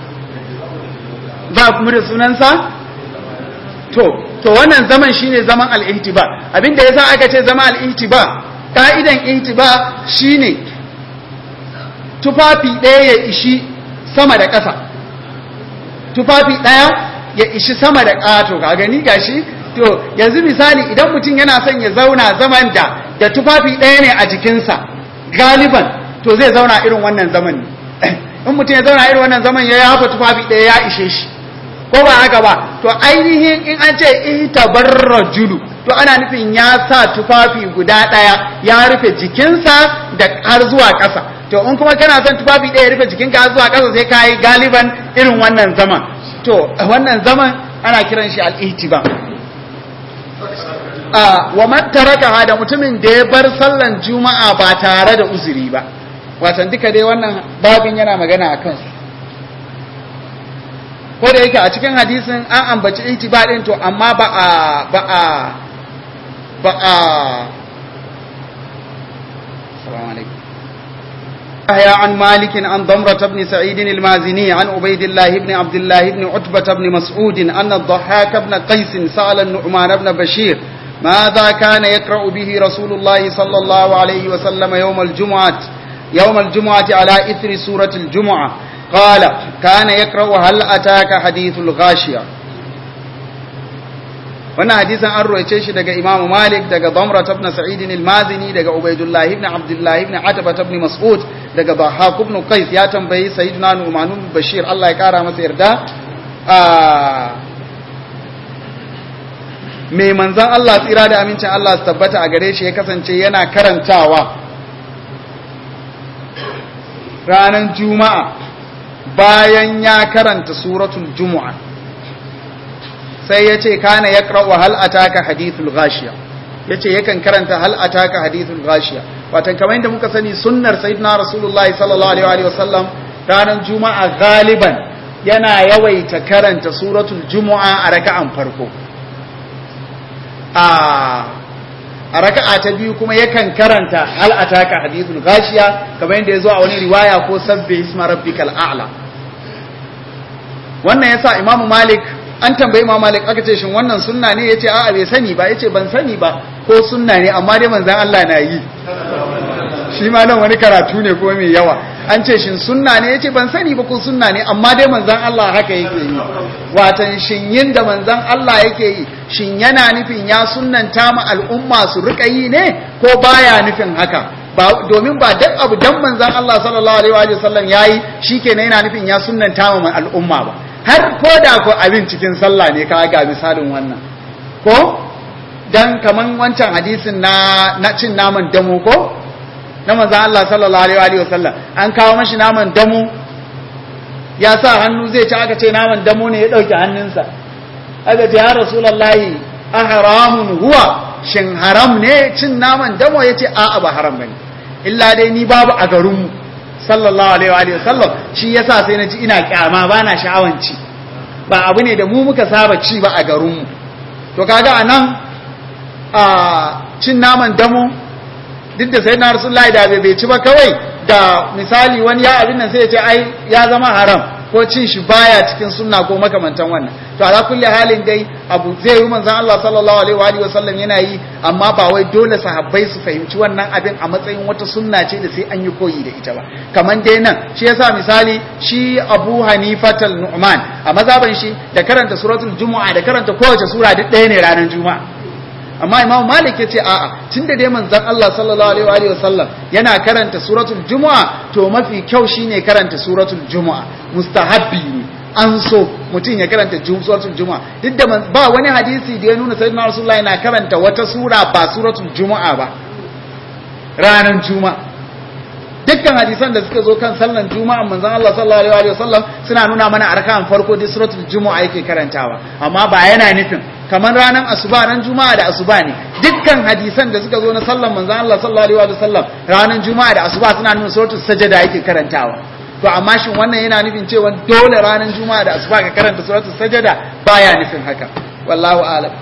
ba kuma da sunansa to to wannan zaman shine zaman al-ihtiba abinda yasa aka ce zaman al-ihtiba ka'idan ihtiba shine tufafi ɗaya ya ishi sama da ƙasa tufafi ɗaya ya ishi sama da ƙato ka gani gashi to yanzu misali idan mutum yana son ya zauna zaman da da tufafi ɗaya ne a jikinsa galiban to zai zauna irin wannan zaman ne in mutum ya zauna irin wannan zaman ya yafa tufafi ɗaya ya ishe shi ko ba haka ba to ainihin in an ce itabarrajulu to ana nufin ya sa tufafi guda ɗaya ya rufe jikinsa da har zuwa ƙasa to in kuma kana son tufafi ɗaya ya rufe jikinka har zuwa ƙasa sai ka yi galiban irin wannan zaman to wannan zaman ana kiran shi al-ihtiba wa man taraka da mutumin da ya bar sallan juma'a ba tare da uzuri ba watan duka dai wannan babin yana magana a kansu ko da yake a cikin hadisin an ambaci ihtiba din to amma ba a ba a ba a assalamu alaikum يحيى عن مالك عن ضمرة بن سعيد المازني عن عبيد الله بن عبد الله بن عتبة بن مسعود أن الضحاك بن قيس سأل النعمان بن بشير ماذا كان يقرأ به رسول الله صلى الله عليه وسلم يوم الجمعة يوم الجمعة على إثر سورة الجمعة قال كان يقرأ هل أتاك حديث الغاشية wannan hadisin an roice shi daga Imam Malik daga Damra ibn Sa'id al-Mazini daga Ubaydullah ibn Abdullah ibn Ataba ibn Mas'ud daga Bahaq ibn Qais ya tambayi Sayyidina Nu'man ibn Bashir Allah ya kara masa yarda me manzon Allah tsira da amincin Allah su tabbata a gare shi ya kasance yana karantawa ranar Juma'a bayan ya karanta suratul Jumu'a sai ya ce kana ya ƙra'u hal ataka hadithul ghashiya ya ce yakan karanta hal ataka hadithul ghashiya watan kamar yadda muka sani sunnar sayyidina rasulullahi sallallahu alaihi wa sallam ranar juma'a galiban yana yawaita karanta suratul jumu'a a raka'an farko a a raka'a ta biyu kuma yakan karanta hal ataka hadithul ghashiya kamar yadda yazo a wani riwaya ko sabbi isma rabbikal a'la wannan yasa imamu malik an tambayi imamu malik aka ce shin wannan sunna ne yace a'a bai sani ba yace ban sani ba ko sunna ne amma dai manzon Allah na yi shi ma nan wani karatu ne ko mai yawa an ce shin sunna ne yace ban sani ba ko sunna ne amma dai manzon Allah haka yake yi watan shin yin da manzon Allah yake yi shin yana nufin ya sunnanta ma al'umma su rika yi ne ko baya nufin haka ba domin ba duk abu dan manzon Allah sallallahu alaihi wa sallam yayi shikenan yana nufin ya sunnanta ma al'umma ba har ko da ko abin cikin sallah ne ka ga misalin wannan ko dan kaman wancan hadisin na na cin naman damo ko na manzan Allah sallallahu alaihi wa sallam an kawo mashi naman damu ya sa hannu zai ci aka ce naman damu ne ya dauke hannunsa aka ce ya rasulullahi a haramun huwa shin haram ne cin naman damu ya ce a'a ba haram bane illa dai ni babu a garinmu sallallahu alaihi wa sallam shi yasa sai na ji ina kyama bana sha'awan ci ba abu ne da mu muka saba ci ba a garinmu to kaga anan a cin naman damu duk da sai na rasulullahi da bai ci ba kawai da misali wani ya abin nan sai ya ce ai ya zama haram ko cin shi baya cikin sunna ko makamantan wannan to ala kulli halin dai abu zai yi manzon Allah sallallahu alaihi wa alihi wasallam yana yi amma ba wai dole sahabbai su fahimci wannan abin a matsayin wata sunna ce da sai an yi koyi da ita ba kaman dai nan shi yasa misali shi Abu Hanifatal Nu'man a mazaban shi da karanta suratul Jumu'a da karanta kowace sura duk ɗaya ne ranar Juma'a amma imam malik ya ce a'a tun da dai manzon Allah sallallahu alaihi wa sallam yana karanta suratul jumu'a to mafi kyau shine karanta suratul jumu'a mustahabbi ne an so mutum ya karanta suratul jumu'a duk da ba wani hadisi da ya nuna sayyidina rasulullah yana karanta wata sura ba suratul jumu'a ba ranar juma'a dukkan hadisan da suka zo kan sallan juma'a manzon Allah sallallahu alaihi wa sallam suna nuna mana a rakan farko da suratul jumu'a yake karantawa amma ba yana nufin kamar ranar asuba ran juma'a da asuba ne dukkan hadisan da suka zo na sallan manzon Allah sallallahu alaihi wa sallam ranar juma'a da asuba suna nuna suratul sajada yake karantawa to amma shin wannan yana nufin cewa dole ranar juma'a da asuba ka karanta suratul sajada baya nufin haka wallahu a'lam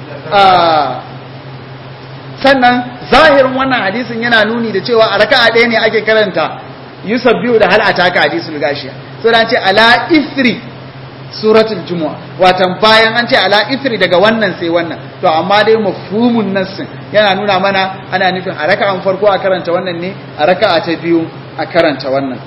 sannan zahirin wannan hadisin yana nuni da cewa a raka'a ɗaya ne ake karanta yusuf biyu da hal ataka hadisul gashiya so dan ce ala ifri suratul jumu'a watan bayan an ce ala ifri daga wannan sai wannan to amma dai mafhumun nassin yana nuna mana ana nufin a raka'an farko a karanta wannan ne a raka'a ta biyu a karanta wannan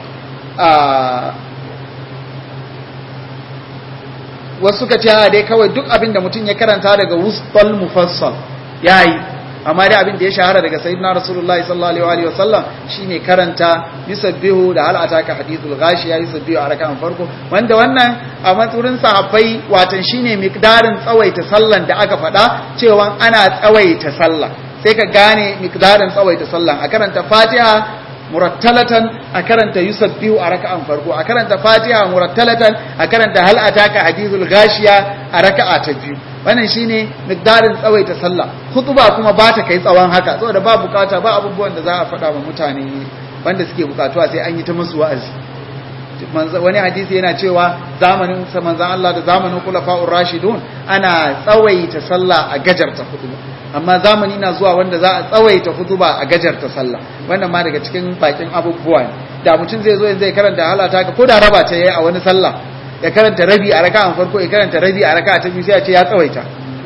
wasu ka ce dai kawai duk abin da mutum ya karanta daga wustal mufassal yayi amma dai abin da ya shahara daga sayyidina rasulullahi sallallahu alaihi wasallam shine karanta yusabbihu da hal ataka hadithul ghashiya yusabbihu a rak'an farko wanda wannan a matsurin sahabbai watan shine miqdarin tsawaita sallan da aka faɗa cewa ana tsawaita sallah sai ka gane miqdarin tsawaita sallan a karanta fatiha murattalatan a karanta yusabbihu a raka'an farko a karanta fatiha murattalatan a karanta hal ataka hadithul ghashiya a raka'a ta biyu wannan shine miqdarin tsawaita sallah khutba kuma ba ta kai tsawon haka saboda ba bukata ba abubuwan da za a faɗa wa mutane wanda suke bukatuwa sai an yi ta musu wa'azi wani hadisi yana cewa zamanin manzon Allah da zamanin khulafa'ur rashidun ana tsawaita sallah a gajarta khutba amma zamani na zuwa wanda za a tsawaita khutba a gajarta sallah wannan ma daga cikin bakin abubuwa ne da mutum zai zo zai karanta halata ka ko da raba ta yayi a wani sallah ya karanta rabi a raka'an farko ya karanta rabi a raka'a ta biyu sai ya ce ya tsawaita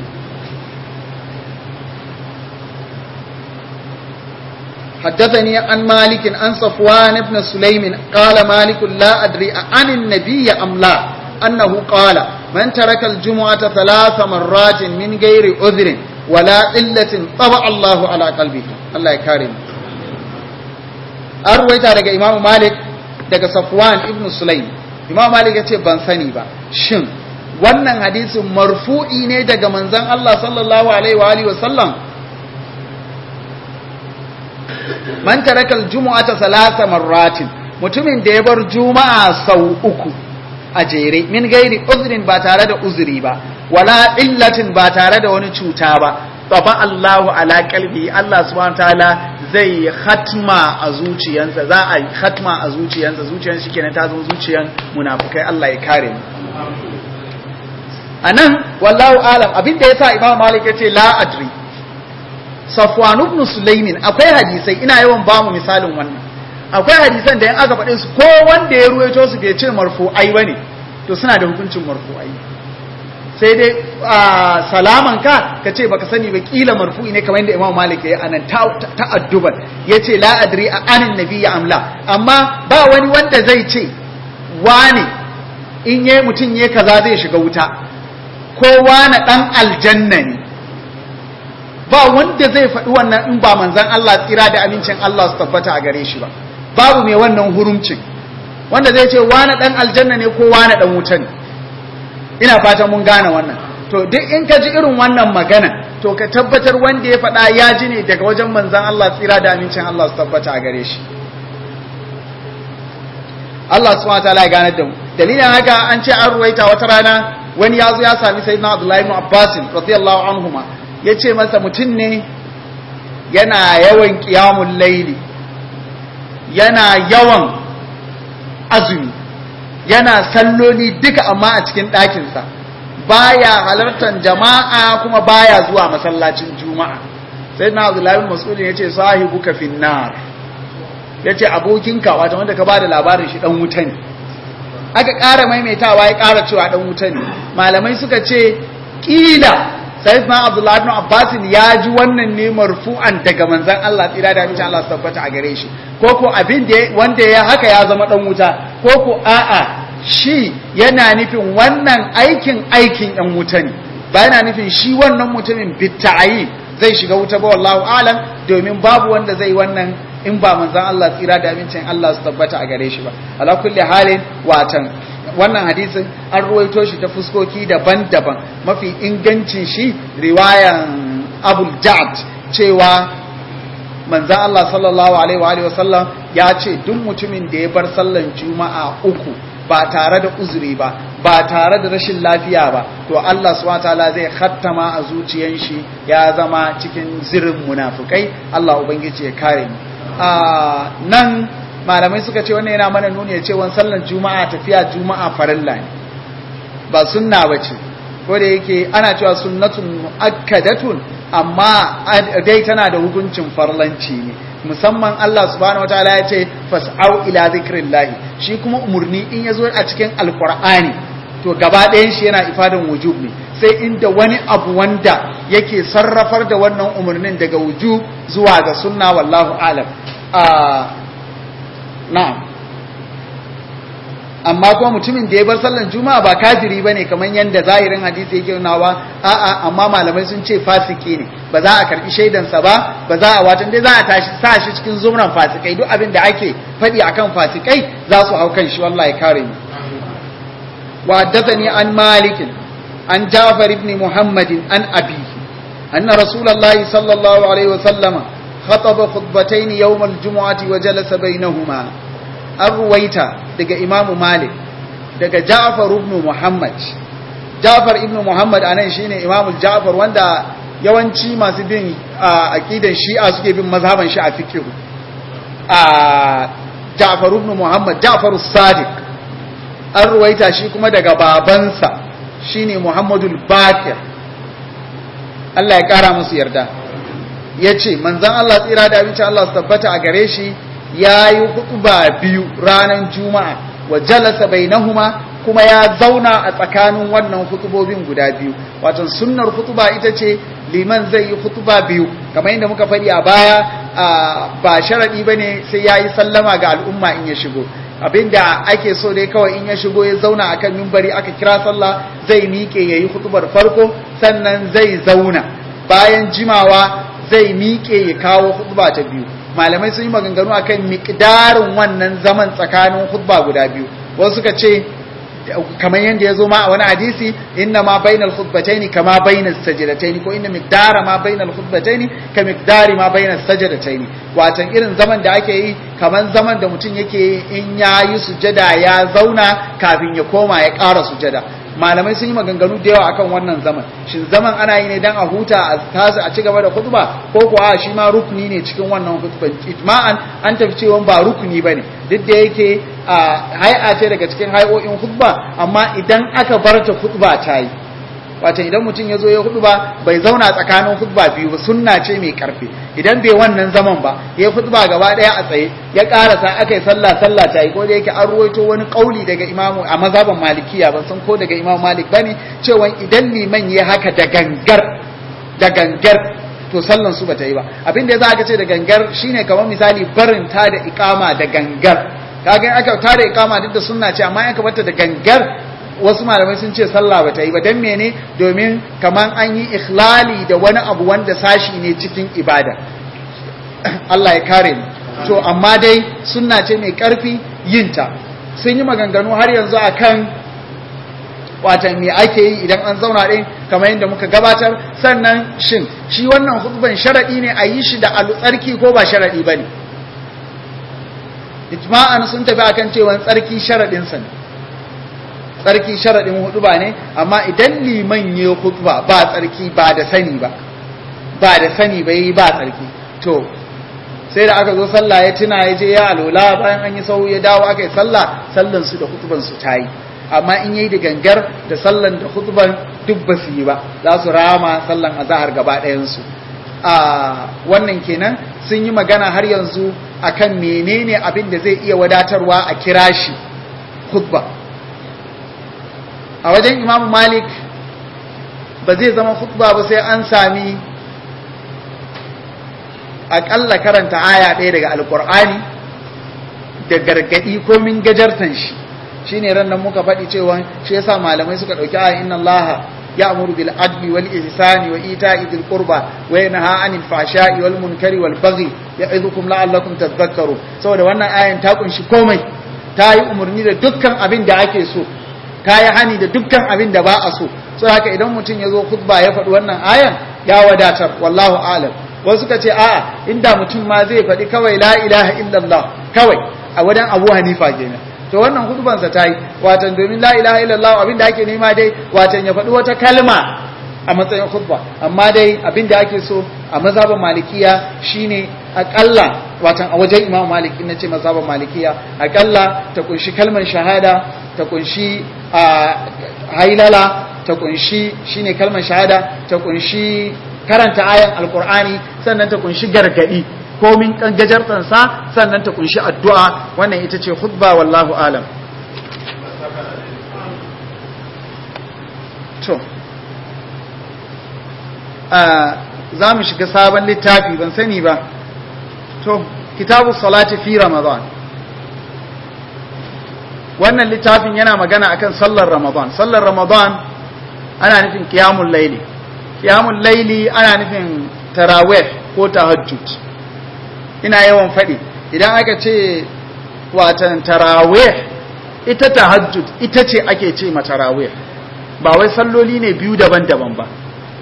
حدثني عن مالك عن صفوان بن سليم قال مالك لا أدري عن النبي أم لا أنه قال من ترك الجمعة ثلاث مرات من غير عذر ولا إلة طبع الله على قلبه الله يكرم أرويت على إمام مالك daga Safwan ibn Sulaim Imam Malik ya ce ban sani ba shin wannan hadisin marfu'i ne daga manzon Allah sallallahu alaihi wa alihi wa sallam man taraka al-jumu'ata salasa marratin mutumin da ya bar juma'a sau uku a jere min gairi uzrin ba tare da uzuri ba wala illatin ba tare da wani cuta ba taba Allahu ala qalbi Allah subhanahu ta'ala zai khatma a zuciyansa za a khatma a zuciyansa zuciyan shi kenan ta zama zuciyan munafikai Allah ya kare mu anan wallahu alam abinda yasa Imam Malik yace la adri Safwan ibn Sulaimin akwai hadisai ina yawan ba mu misalin wannan akwai hadisan da in aka faɗe su ko wanda ya ruwaito su bai ce marfu'ai bane to suna da hukuncin marfu'ai sai dai salaman ka ka ce baka sani ba kila marfu'i ne kamar yadda Imam Malik ya anan ta'adduban yace la adri a anin nabiyya amla amma ba wani wanda zai ce wani in yayi mutun yayi kaza zai shiga wuta ko wani dan aljanna ne ba wanda zai faɗi wannan in ba manzan Allah tsira da amincin Allah su tabbata a gare shi ba babu mai wannan hurumcin wanda zai ce wani ɗan aljanna ne ko wani ɗan wuta ne ina fatan mun gane wannan to duk in ka ji irin wannan magana to ka tabbatar wanda ya faɗa ya ji ne daga wajen manzan Allah tsira da amincin Allah su tabbata a gare shi Allah subhanahu wa ta'ala ya gane da mu dalilin haka an ce an ruwaita wata rana wani ya zo ya sami sayyidina Abdullahi ibn Abbas radiyallahu anhuma ya ce masa mutum ne yana yawan ƙiyamun laili yana yawan azumi yana salloli duka amma a cikin ɗakinsa baya halartar jama'a kuma baya zuwa masallacin juma'a sai na abdullahi mas'ulin ya ce sahibuka finnar ya ce abokinka wata wanda ka ba da labarin shi ɗan wuta ne aka ƙara maimaitawa ya ƙara cewa ɗan wuta ne malamai suka ce ƙila sayyidina abdullahi ibn abbas ya ji wannan ne marfu'an daga manzon Allah tsira da amincin Allah tabbata a gare shi ko ko abin da wanda ya haka ya zama dan wuta ko ko a'a shi yana nufin wannan aikin aikin yan wuta ne ba yana nufin shi wannan mutumin bitta'ayi zai shiga wuta ba wallahu alam domin babu wanda zai wannan in ba manzon Allah tsira da amincin Allah su tabbata a gare shi ba ala kulli halin watan wannan hadisin an ruwaito shi ta fuskoki daban-daban mafi ingancin shi riwayan abul jad cewa manzan Allah sallallahu alaihi wa sallam ya ce duk mutumin da ya bar sallan juma'a uku ba tare da uzuri ba ba tare da rashin lafiya ba to Allah subhanahu wataala zai khattama a zuciyan shi ya zama cikin zirin munafukai Allah ubangiji ya kare mu a nan malamai suka ce wannan yana mana nuni ya ce wani sallan juma'a tafiya juma'a farilla ne ba sunna ba ce ko da yake ana cewa sunnatun mu'akkadatun amma dai tana da hukuncin farlanci ne musamman Allah subhanahu wataala ya ce fas'au ila zikrillahi shi kuma umurni in yazo a cikin alqur'ani to gaba ɗayan shi yana ifadan wujub ne sai inda wani abu wanda yake sarrafar da wannan umarnin daga wujub zuwa ga sunna wallahu alam na'am amma kuma mutumin da ya bar sallan juma'a ba kafiri bane kamar yanda zahirin hadisi yake nunawa a'a amma malamai sun ce fasiki ne ba za a karbi shaidan sa ba ba za a watan dai za a tashi sa shi cikin zumran fasikai duk abin da ake faɗi akan fasikai za su hau kan shi wallahi kare ni wa haddathani an malik an jafar ibn muhammad an abihi anna rasulullahi sallallahu alaihi wasallam خطب خطبتين يوم الجمعة وجلس بينهما الرويتا daga Imam Malik daga Ja'far ibn Muhammad Ja'far ibn Muhammad anan shine Imam Ja'far wanda yawanci masu bin aqidan Shi'a suke bin mazhaban shi a fiqh a Ja'far ibn Muhammad Ja'far as-Sadiq an ruwaita shi kuma daga babansa shine Muhammadul Bakir Allah ya kara musu yarda ya ce manzan Allah tsira da abinci Allah su tabbata a gare shi ya yi hutuba biyu ranar juma'a wa jalasa bainahuma kuma ya zauna a tsakanin wannan hutubobin guda biyu wato sunnar hutuba ita ce liman zai yi hutuba biyu kamar yadda muka faɗi a baya ba sharaɗi ba ne sai ya yi sallama ga al'umma in ya shigo abinda ake so dai kawai in ya shigo ya zauna akan mimbari aka kira sallah zai miƙe ya yi hutubar farko sannan zai zauna bayan jimawa zai miƙe ya kawo hutba ta biyu malamai sun yi maganganu akan miƙdarin wannan zaman tsakanin hutba guda biyu wasu suka ce kamar yadda ya zo ma a wani hadisi inna ma bainal khutbataini kama bainas sajdataini ko inna miqdara ma bainal khutbataini ka miqdari ma bainas sajdataini watan irin zaman da ake yi kamar zaman da mutum yake in ya yi sujada ya zauna kafin ya koma ya ƙara sujada malamai sun yi maganganu da yawa akan wannan zaman shin zaman ana yi ne dan a huta a tasu a ci gaba da khutba ko kuwa shi ma rukuni ne cikin wannan khutban ijma'an an tafi cewa ba rukuni bane duk da yake a hay'a ce daga cikin hay'o'in khutba amma idan aka bar ta khutba ta yi wato idan mutum ya zo ya khutba bai zauna tsakanin khutba biyu ba sunna ce mai karfi idan bai wannan zaman ba ya khutba gaba daya a tsaye ya karasa aka yi sallah sallah ta yi ko da yake an ruwaito wani kauli daga imamu a mazhaban malikiya ban san ko daga imamu malik bane cewa idan liman ya haka da gangar da gangar to sallan su bata yi ba abin da za ka ce da gangar shine kamar misali barin ta da ikama da gangar kaga aka ta da ikama duk da sunna ce amma aka bata da gangar wasu malamai sun ce sallah bata yi ba dan mene domin kaman an yi ikhlali da wani abu wanda sashi ne cikin ibada Allah ya kare mu to amma dai sunna ce mai karfi yinta sun yi maganganu har yanzu akan watan me ake yi idan an zauna ɗin kamar yadda muka gabatar sannan shin shi wannan hutban sharaɗi ne a yi shi da tsarki ko ba sharaɗi ba ne ijma'an sun tafi akan cewa tsarki sharaɗinsa ne tsarki sharaɗin hutba ne amma idan liman ya hutba ba tsarki ba da sani ba ba da sani ba yi ba tsarki to sai da aka zo sallah ya tuna ya je ya alola bayan an yi sau ya dawo aka yi sallah sallansu da hutubansu ta yi amma in yi da gangar da sallan da hutuban duk ba su yi ba za su rama sallan azahar gaba ɗayansu a wannan kenan sun yi magana har yanzu akan menene abin da zai iya wadatarwa a kira shi hutba a wajen imamu malik ba zai zama hutba ba sai an sami aƙalla karanta aya ɗaya daga alƙur'ani da gargaɗi ko min gajartan shi shine ran nan muka faɗi cewa shi yasa malamai suka ɗauki aya inna allaha ya'muru bil adli wal ihsani wa ita'i dhil qurba wa yanha 'anil fahsha'i wal munkari wal baghi ya'idhukum la'allakum tadhakkarun saboda wannan ayan ta kunshi komai ta yi umarni da dukkan abin da ake so ta yi hani da dukkan abin da ba a so so haka idan mutum ya zo khutba ya faɗi wannan ayan ya wadatar wallahu a'lam wasu suka ce a'a inda mutum ma zai faɗi kawai la ilaha illallah kawai a wajen abu hanifa kenan to wannan hudubansa ta yi watan domin la ilaha illallah abinda ake nema dai watan ya faɗi wata kalma a matsayin khutba amma dai abinda ake so a mazhaban malikiya shine akalla watan a wajen imam malik in nace mazhaban malikiya akalla ta kunshi kalmar shahada ta kunshi a hailala ta kunshi shine kalmar shahada ta kunshi karanta ayan alqur'ani sannan ta kunshi gargadi komin kan gajartansa sannan ta kunshi addu'a wannan ita ce khutba wallahu alam to za mu shiga sabon littafi ban sani ba to kitabu salati fi ramadan wannan littafin yana magana akan sallar ramadan sallar ramadan ana nufin qiyamul laili qiyamul laili ana nufin tarawih ko tahajjud ina yawan faɗi idan aka ce watan tarawih ita tahajjud ita ce ake ce ma tarawih ba wai salloli ne biyu daban-daban ba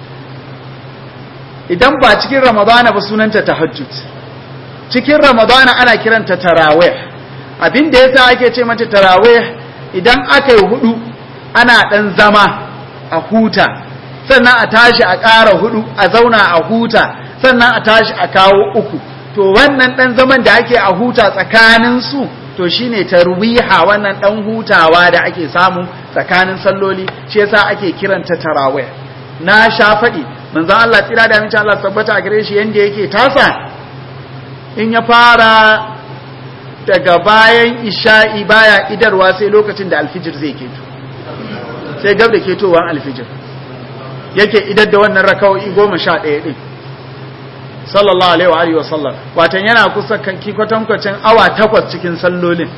idan ba cikin ramadana ba sunanta tahajjud cikin ramadana ana kiranta tarawih abin da yasa ake ce mata tarawih idan aka yi hudu ana dan zama a huta sannan a tashi a ƙara hudu a zauna a huta sannan a tashi a kawo uku to wannan dan zaman da ake a huta tsakanin su to shine tarwiha wannan dan hutawa da ake samu tsakanin salloli shi yasa ake kiranta tarawih na sha faɗi manzon Allah tsira da amincin Allah tabbata a gare shi yanda yake tasa in ya fara daga bayan isha'i baya idarwa sai lokacin da alfijir zai keto sai gab da ketowar alfijir yake idar da wannan raka'o'i goma sha ɗaya ɗin sallallahu alaihi wa alihi wa sallam watan yana kusa kan kwatankwacin awa takwas cikin sallolin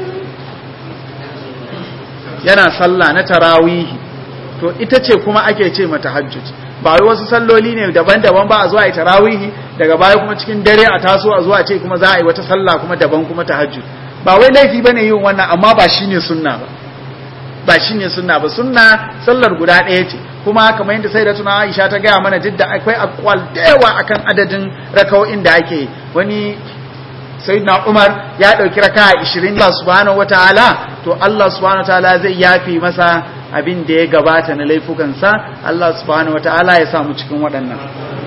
yana sallah na tarawihi to ita ce kuma ake ce mata hajjud ba wai wasu salloli ne daban-daban ba a zuwa yi tarawihi daga baya kuma cikin dare a taso a zuwa ce kuma za a yi wata sallah kuma daban kuma tahajjud ba wai laifi bane yin wannan amma ba shine sunna ba ba shine sunna ba sunna sallar guda ɗaya ce kuma kamar yadda sai da tuna Aisha ta gaya mana jidda akwai akwal da yawa akan adadin rakawoyin da ake wani sayyidina Umar ya dauki raka 20 Allah subhanahu wataala to Allah subhanahu wataala zai yafi masa abin da ya gabata na laifukansa Allah subhanahu wataala ya samu cikin waɗannan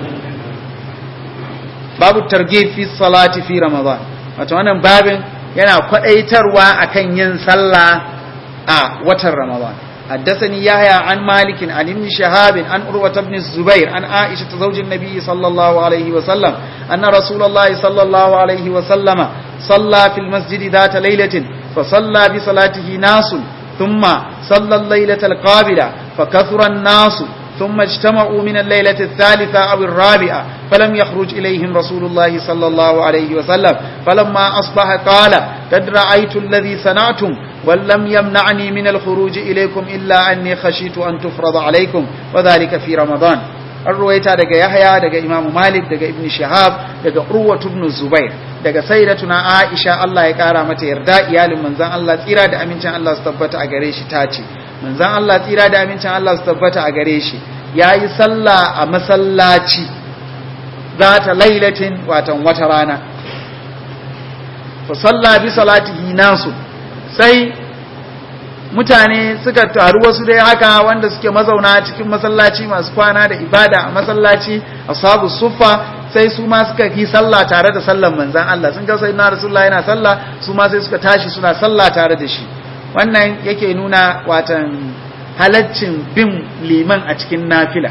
babu targhib fi salati fi ramadan wato wannan babin yana kwadaitarwa akan yin sallah a watan ramadan حدثني يحيى عن مالك عن ابن شهاب عن عروة بن الزبير عن عائشة زوج النبي صلى الله عليه وسلم أن رسول الله صلى الله عليه وسلم صلى في المسجد ذات ليلة فصلى بصلاته ناس ثم صلى الليلة القابلة فكثر الناس ثم اجتمعوا من الليلة الثالثة أو الرابعة فلم يخرج إليهم رسول الله صلى الله عليه وسلم فلما أصبح قال قد رأيت الذي صنعتم ولم يمنعني من الخروج إليكم إلا أني خشيت أن تفرض عليكم وذلك في رمضان الرويتا دقى يحيى دقى إمام مالك دقى ابن شهاب دقى عروة بن الزبير daga sayyidatuna Aisha Allah ya kara mata yarda iyalin manzon Allah tsira da amincin Allah su tabbata a gare shi tace manzon Allah tsira da amincin Allah su tabbata a gare shi yayi sallah a masallaci zata lailatin watan wata rana fa salla bi salatihi nasu sai mutane suka taru wasu dai haka wanda suke mazauna cikin masallaci masu kwana da ibada a masallaci ashabu suffa sai su ma suka yi sallah tare da sallan manzan Allah sun ga sai na rasulullahi yana sallah su ma sai suka tashi suna sallah tare da shi wannan yake nuna watan halaccin bin liman a cikin nafila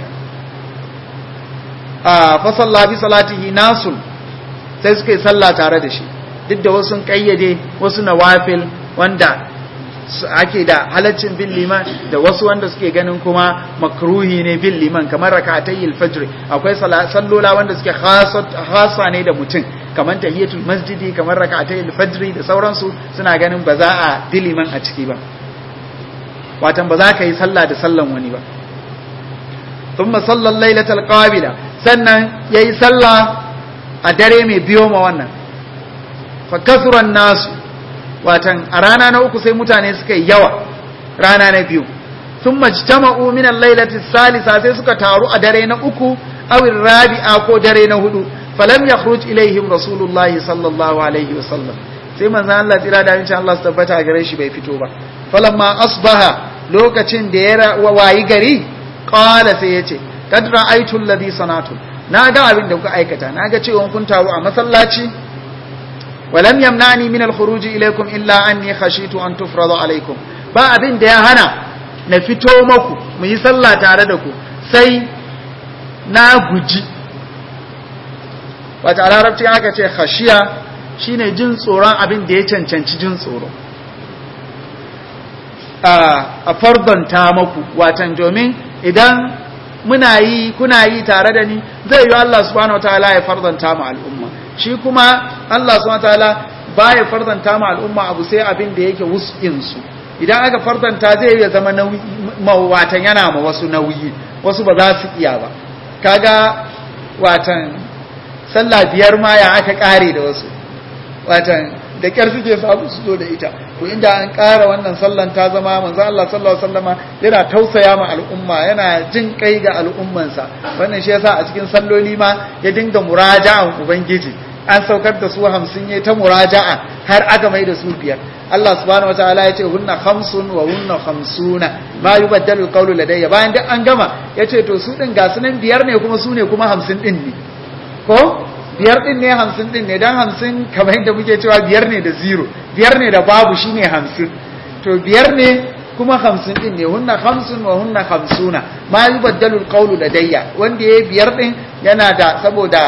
a fa salla bi salatihi nasul sai suka yi sallah tare da shi duk da wasu kayyade wasu nawafil wanda ake da halaccin bin liman da wasu wanda suke ganin kuma makruhi ne bin liman kamar rakatay al-fajr akwai sallola wanda suke khasa ne da mutum kamar tahiyatul masjidi kamar rakatay al-fajr da sauransu suna ganin ba za a bi liman a ciki ba watan ba za ka yi sallah da sallan wani ba thumma sallal lailatal qabila sannan yayi sallah a dare mai biyo ma wannan fa kasuran nasu watan a rana na uku sai mutane suka yi yawa rana na biyu sun majtama'u min al-lailati salisa sai suka taru a dare na uku aw rabi'a ko dare na hudu falam yakhruj ilaihim rasulullahi sallallahu alaihi wasallam sai manzon Allah tsira da insha Allah su tabbata gare shi bai fito ba falamma asbaha lokacin da ya wayi gari qala sai yace kad ra'aytu alladhi sanatu na ga abin da kuka aikata na ga cewa kun taru a masallaci ولم يمنعني من الخروج إليكم إلا أني خشيت أن تفرض عليكم ba abin da ya hana na fito maku mu yi sallah tare da ku sai na guji wata larabci aka ce khashiya shine jin tsoron abin da ya cancanci jin tsoro a fardanta maku watan domin idan muna yi kuna yi tare da ni zai yi Allah subhanahu wataala ya fardanta mu al'umma shi kuma Allah subhanahu wataala baya fardanta ma al'umma abu sai abin da yake wus'in su idan aka fardanta zai iya zama nauyi watan yana ma wasu nauyi wasu ba za su iya ba kaga watan sallah biyar ma ya aka kare da wasu watan da kyar suke samu su zo da ita to inda an ƙara wannan sallan ta zama manzo Allah sallallahu alaihi wasallama yana tausaya ma al'umma yana jin kai ga al'ummansa wannan shi yasa a cikin salloli ma ya dinga muraja'an ubangiji an saukar da su hamsin ya ta muraja'a har aka mai da su biyar Allah subhanahu wataala ya ce hunna khamsun wa hunna khamsuna ma yubaddalu alqawlu ladayya bayan duk an gama ya ce to su din ga sunan biyar ne kuma su ne kuma hamsin din ne ko biyar din ne hamsin din ne dan hamsin kamar yadda muke cewa biyar ne da zero biyar ne da babu shine hamsin to biyar ne kuma hamsin din ne hunna hamsin wa hunna hamsuna ma yubaddalu alqawlu ladayya wanda yayi biyar din yana da saboda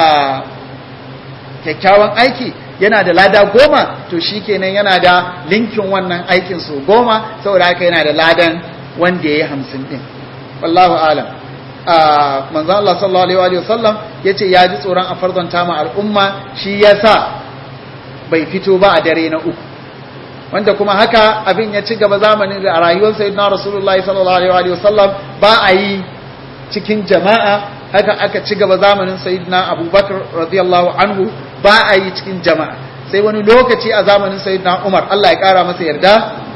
kyakkyawan aiki yana da lada goma to shikenan yana da linkin wannan aikin su goma saboda haka yana da ladan wanda yayi hamsin din wallahu alam manzo Allah sallallahu alaihi wa sallam yace ya ji tsoron a farzanta ma al'umma shi yasa bai fito ba a dare na uku wanda kuma haka abin ya ci gaba zamanin da a rayuwar sayyidina rasulullah sallallahu alaihi wa sallam ba a yi cikin jama'a haka aka ci gaba zamanin sayyidina abubakar radiyallahu anhu ba a yi cikin jama'a sai wani lokaci a zamanin sayyidina umar Allah ya kara masa yarda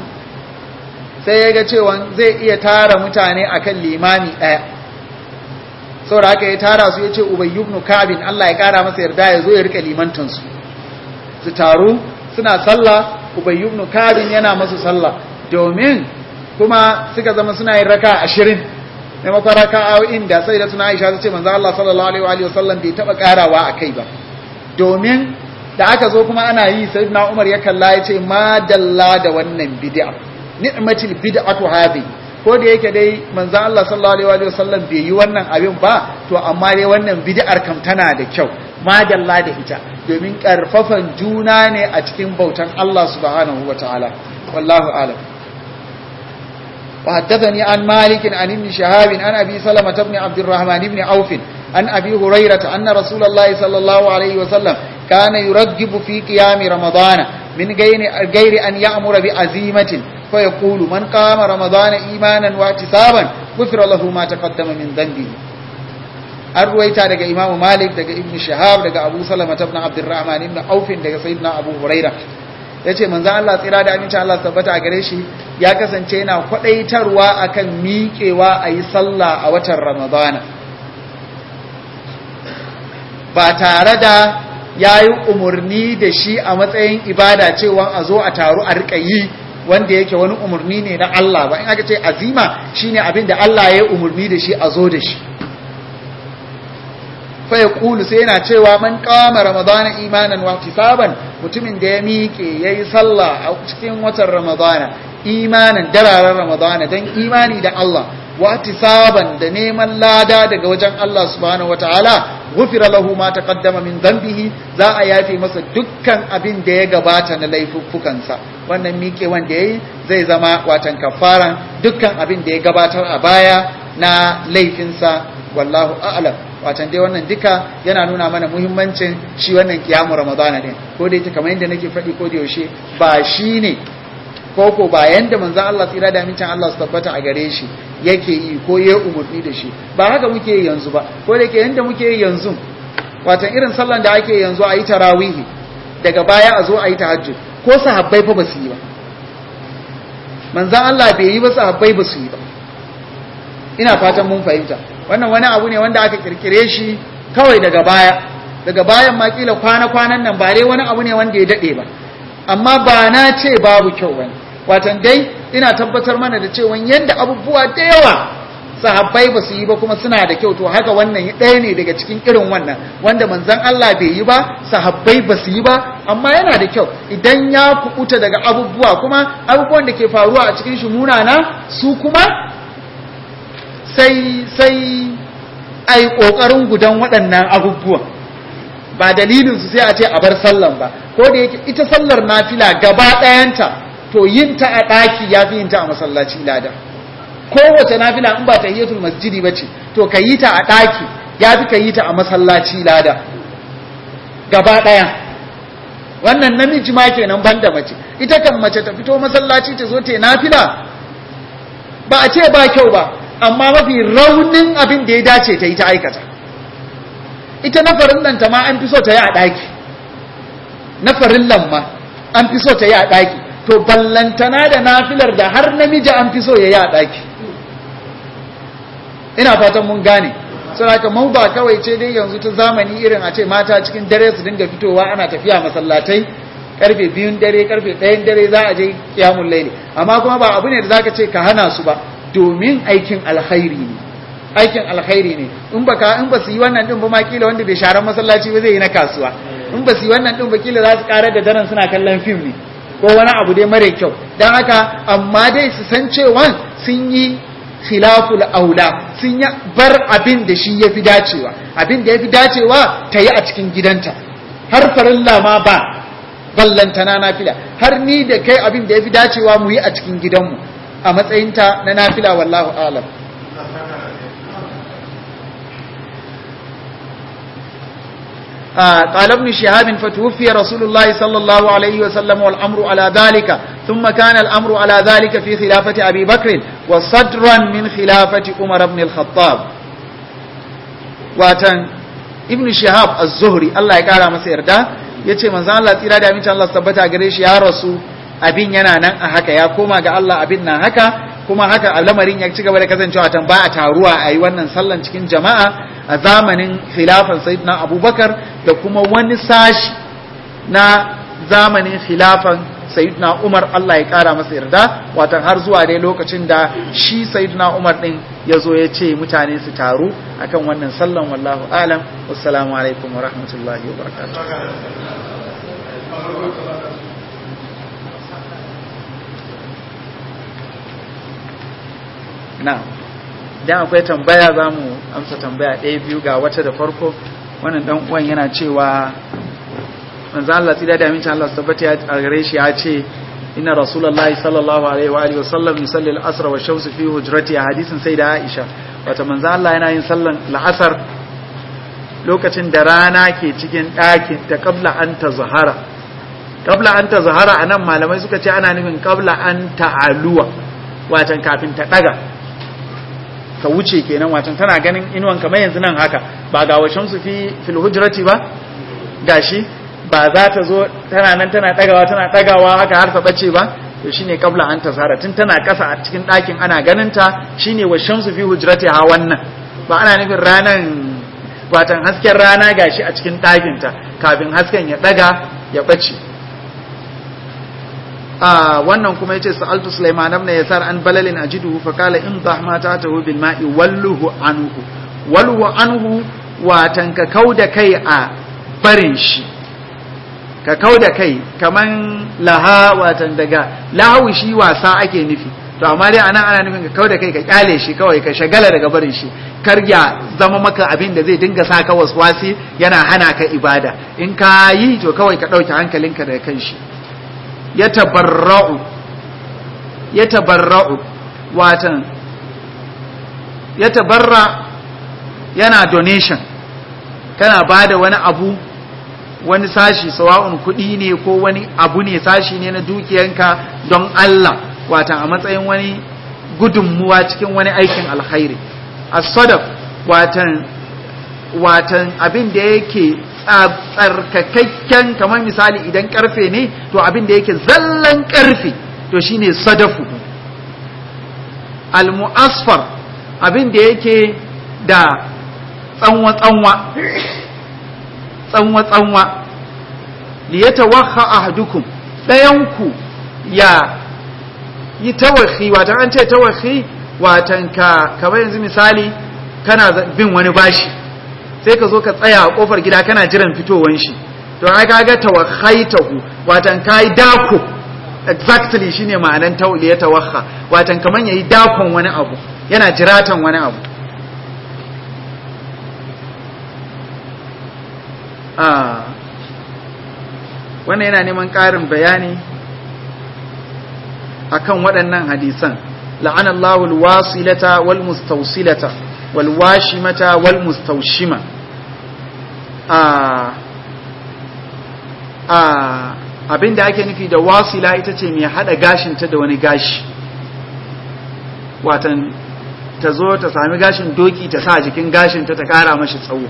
sai ya ga cewa zai iya tara mutane akan limami ɗaya saboda haka ya tara su ya ce ubay ibn kabin Allah ya kara masa yarda ya zo ya rika limantan su su taru suna sallah ubay ibn kabin yana masu sallah domin kuma suka zama suna yin raka 20 maimakon raka'o'in da sai da suna Aisha ta ce manzo Allah sallallahu alaihi wa sallam bai taba karawa akai ba domin da aka zo kuma ana yi sayyidina Umar ya kalla ya ce ma dalla da wannan bid'a ni'matil bid'atu hadhi ko da yake dai manzon Allah sallallahu alaihi wasallam bai yi wannan abin ba to amma dai wannan bid'ar kam tana da kyau madalla da ita domin karfafan juna ne a cikin bautan Allah subhanahu wataala wallahu a'lam وحدثني عن مالك عن ابن شهاب عن أبي سلمة بن عبد الرحمن بن عوف عن أبي هريرة أن رسول الله صلى الله عليه وسلم كان يرغب في قيام رمضان من غير غير أن يأمر بعزيمة فيقول من قام رمضان إيمانا واحتسابا غفر له ما تقدم من ذنبه الرويتا daga Imam Malik daga Ibn Shahab daga Abu Salama ibn Abdurrahman ibn Auf daga Sayyidina Abu Hurairah yace manzo Allah tsira da aminci Allah tabbata a gare shi ya kasance yana kwadaitarwa akan miƙewa a yi sallah a watan Ramadana ba tare da ya yi umarni da shi a matsayin ibada cewa a zo a taru a riƙa yi wanda yake wani umarni ne na Allah ba in aka ce azima shine abin da Allah ya yi umarni da shi a zo da shi fa ya kulu sai yana cewa man kama ramadana imanan wa tisaban mutumin da ya miƙe ya yi sallah a cikin watan ramadana imanan dararen ramadana don imani da Allah wa tisaban da neman lada daga wajen Allah subhanahu wataala gufira lahu ma taqaddama min dhanbihi za a yafe masa dukkan abin da ya gabata na laifuffukansa wannan miƙe wanda yayi zai zama watan kafaran dukkan abin da ya gabatar a baya na laifinsa wallahu a'lam watan dai wannan duka yana nuna mana muhimmancin shi wannan kiyamu ramadana din ko dai ta kamar yadda nake faɗi ko da yaushe ba shi ne ko ko ba yanda manzon Allah tsira da amincin Allah su tabbata a gare shi yake yi ko ya umurni da shi ba haka muke yi yanzu ba ko da yake yanda muke yi yanzu watan irin sallan da ake yanzu a yi tarawihi daga baya a zo a yi tahajjud ko sahabbai fa ba su yi ba manzon Allah bai yi ba sahabbai ba su yi ba ina fatan mun fahimta wannan wani abu ne wanda aka kirkire shi kawai daga baya daga bayan ma kila kwana-kwanan nan ba dai wani abu ne wanda ya dade ba amma ba na ce babu kyau bane watan dai ina tabbatar mana da cewa yadda abubuwa da yawa sahabbai ba su yi ba kuma suna da kyau to haka wannan ɗaya ne daga cikin irin wannan wanda manzon Allah bai yi ba sahabbai ba su yi ba amma yana da kyau idan ya kubuta daga abubuwa kuma abubuwan da ke faruwa a cikin shi munana su kuma sai sai ai kokarin gudan waɗannan abubuwan ba dalilin su sai a ce a bar sallan ba ko da yake ita sallar nafila gaba ɗayanta to yin ta a ɗaki ya fi yin ta a masallaci lada kowace nafila in ba ta hiyatul masjidi ba ce to ka yi ta a ɗaki ya fi ka yi ta a masallaci lada gaba ɗaya wannan namiji ma kenan banda mace ita kan mace ta fito masallaci ta zo ta yi nafila ba a ce ba kyau ba amma mafi raunin abin da ya dace ta yi ta aikata ita na farillan ta ma an fi so ta yi a ɗaki na farillan ma an fi so ta yi a ɗaki to ballantana da nafilar da har namiji an fi so ya yi a ɗaki ina fatan mun gane saboda mau ba kawai ce dai yanzu ta zamani irin a ce mata cikin dare su dinga fitowa ana tafiya masallatai karfe biyun dare karfe ɗayan dare za a je kiyamun laili amma kuma ba abu ne da zaka ce ka hana su ba domin aikin alkhairi ne aikin alkhairi ne in ba ka in ba su yi wannan din ba ma kila wanda bai sharan masallaci ba zai yi na kasuwa in ba su yi wannan din ba kila za su karar da daren suna kallon fim ne ko wani abu dai mara kyau don haka amma dai su san cewa sun yi khilaful aula sun yi bar abin da shi ya fi dacewa abin da ya fi dacewa ta yi a cikin gidanta har farilla ma ba ballantana nafila har ni da kai abin da ya fi dacewa mu yi a cikin gidanmu a matsayinta na nafila wallahu alam قال ابن شهاب فتوفي رسول الله صلى الله عليه وسلم والأمر على ذلك ثم كان الأمر على ذلك في خلافة أبي بكر وصدرا من خلافة عمر بن الخطاب واتن ابن شهاب الزهري الله يقال مسير ده yace manzo Allah tsira da amincin Allah tabbata gare shi ya rasu abin yana nan a haka ya koma ga Allah abin nan haka kuma haka al'amarin ya ci gaba da kasancewa tan ba a taruwa a yi wannan sallan cikin jama'a a zamanin khilafan sayyidina abubakar da kuma wani sashi na zamanin khilafan sayyidina umar Allah ya kara masa yarda watan har zuwa dai lokacin da shi sayyidina umar din ya zo ya ce mutane su taru akan wannan sallan wallahu alam wassalamu alaikum wa rahmatullahi wa barakatuh na idan akwai tambaya za mu amsa tambaya ɗaya biyu ga wata da farko wannan dan uwan yana cewa manzo Allah tsira da amincin Allah tabbata a gare shi ya ce inna rasulullahi sallallahu alaihi wa alihi wasallam yusalli al-asr wa shamsu fi hujrati a hadisin sai da Aisha wata manzo Allah yana yin sallan al-asr lokacin da rana ke cikin ɗakin ta qabla an tazhara qabla an tazhara anan malamai suka ce ana nufin qabla an ta'aluwa watan kafin ta daga ka wuce kenan watan tana ganin inuwan kamar yanzu nan haka ba ga washan su fi fil hujrati ba gashi ba za ta zo tana nan tana dagawa tana dagawa haka har ta bace ba to shine kabla an tasara tun tana kasa a cikin ɗakin ana ganin ta shine washan su fi hujrati ha wannan ba ana nufin ranan watan hasken rana gashi a cikin ɗakin ta kafin hasken ya daga ya bace a wannan kuma yace sa'altu Sulaiman ibn Yasar an balalin ajiduhu fa qala in dhahma ta'tahu bil ma'i walluhu anhu walhu anhu watan ka kauda kai a barin shi ka kauda kai kaman laha watan daga lahu shi wasa ake nufi to amma dai anan ana nufin ka kauda kai ka kyale shi kawai ka shagala daga barin shi kar ya zama maka abin da zai dinga saka waswasi yana hana ka ibada in ka yi to kawai ka dauke hankalinka daga kan shi ya tabarra'u ya tabarra'u watan ya tabarra yana donation kana bada wani abu wani sashi sawa'un kuɗi ne ko wani abu ne sashi ne na dukiyanka don Allah watan a matsayin wani gudunmuwa cikin wani aikin alkhairi as-sadaq watan watan abin da yake tsarkakakken kamar misali idan karfe ne to abin da yake zallan karfe to shine sadafu al-mu'asfar abin da yake da tsanwa tsanwa tsanwa tsanwa li yatawakha ahadukum dayanku ya yi tawakhi watan an ce tawakhi watan ka kamar yanzu misali kana bin wani bashi sai ka zo ka tsaya a kofar gida kana jiran fitowan shi to ai kaga tawakhaitahu watan kai dako exactly shine ma'anan tawliya tawakha watan kaman yayi dakon wani abu yana jiratan wani abu ah wannan yana neman ƙarin bayani akan waɗannan hadisan la'anallahu alwasilata wal mustawsilata wal washimata wal mustawshima abin da ake nufi da wasila ita ce mai hada gashinta da wani gashi watan ta zo ta sami gashin doki ta sa jikin gashinta ta kara mashi tsawo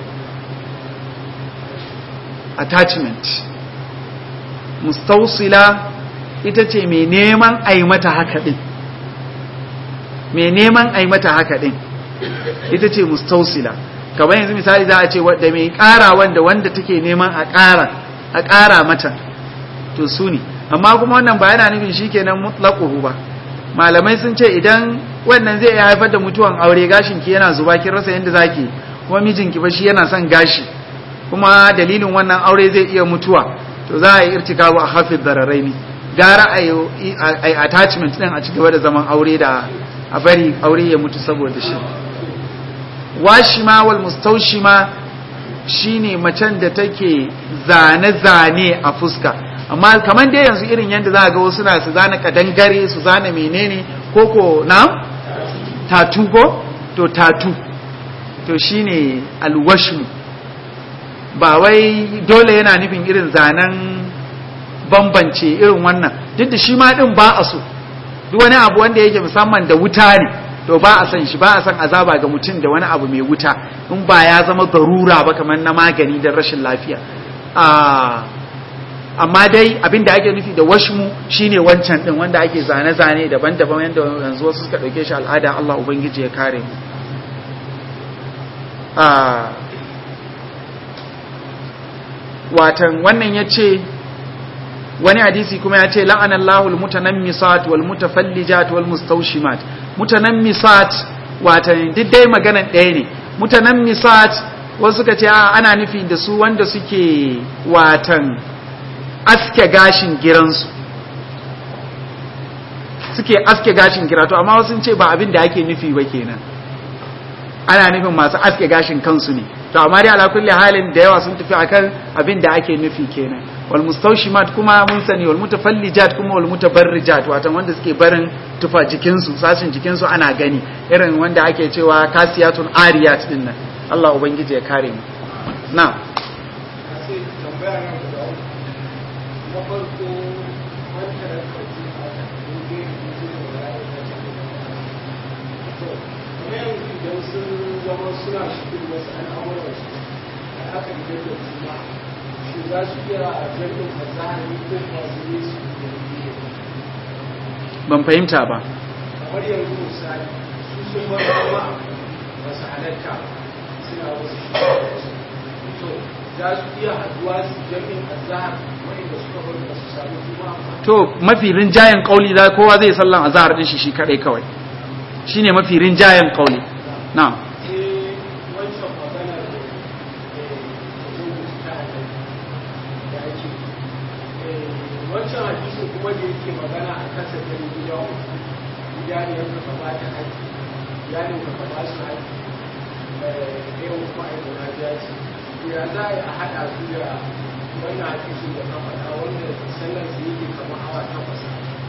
attachment mustausila ita ce mai neman a mata haka din mai neman a mata haka din ita ce mustausila kamar yanzu misali za a ce da mai ƙara wanda wanda take neman a ƙara a ƙara mata to su ne amma kuma wannan ba yana nufin shikenan mutlaquhu ba malamai sun ce idan wannan zai haifar da mutuwan aure gashin ki yana zuba kin rasa yanda zaki kuma mijinki ba shi yana son gashi kuma dalilin wannan aure zai iya mutuwa to za a yi irtikabu a hafiz dararaini gara a yi attachment din a cigaba da zaman aure da a bari aure ya mutu saboda shi washima wal mustaushima shine macen da take zane-zane a fuska amma kamar dai yanzu irin yadda za a ga wasu na su zane kadangare su zane menene koko na tatu ko to tatu to shine alwashmu ba wai dole yana nufin irin zanen bambance irin wannan duk da shi ma din ba a so duk wani abu wanda yake musamman da wuta ne to ba a san shi ba a san azaba ga mutum da wani abu mai wuta in ba ya zama garura ba kamar na magani don rashin lafiya amma dai abin da ake nufi da washmu shine wancan din wanda ake zane-zane daban-daban yadda yanzu wasu suka ɗauke shi al'ada Allah Ubangiji ya kare mu watan wannan ya ce wani hadisi kuma ya ce la'anallahu almutanammisat wal mutafallijat wal mustawshimat mutanammisat watan duk dai maganan ɗaya ne mutanammisat wasu suka ce ana nufi da su wanda suke watan aske gashin giransu suke aske gashin gira to amma wasu ce ba abin da ake nufi ba kenan ana nufin masu aske gashin kansu ne to amma dai ala kulli halin da yawa sun tafi akan abin da ake nufi kenan wal mustawshimat kuma mun sani wal mutafallijat kuma wal mutabarrijat wato wanda suke barin tufa jikin su sashin jikin su ana gani irin wanda ake cewa kasiyatun ariyat din nan Allah ubangiji ya kare mu na zama suna shirin wasu al'amuransu da aka yi da juna shi za su iya jirgin fasahari ko masu yi su ban fahimta ba kamar yanzu misali su sun bar zama ba su halatta suna wasu shi to za su iya haduwa su jirgin azahar wanda suka bar ba su sami juma to mafi rinjayen kauli da kowa zai sallan azhar din shi shi kadai kawai shine mafi rinjayen kauli na'am sai wancan maganar da ta haɗa da ake wancan hadisi kuma da yake magana a kasa da gida uku gida ne yanka ka ba ta haƙi ya ne ka ba su haƙi ɗaya kuma a yi na jaji to ya za a haɗa su da wannan hadisi da ka faɗa wanda sallar su yake kamar awa takwas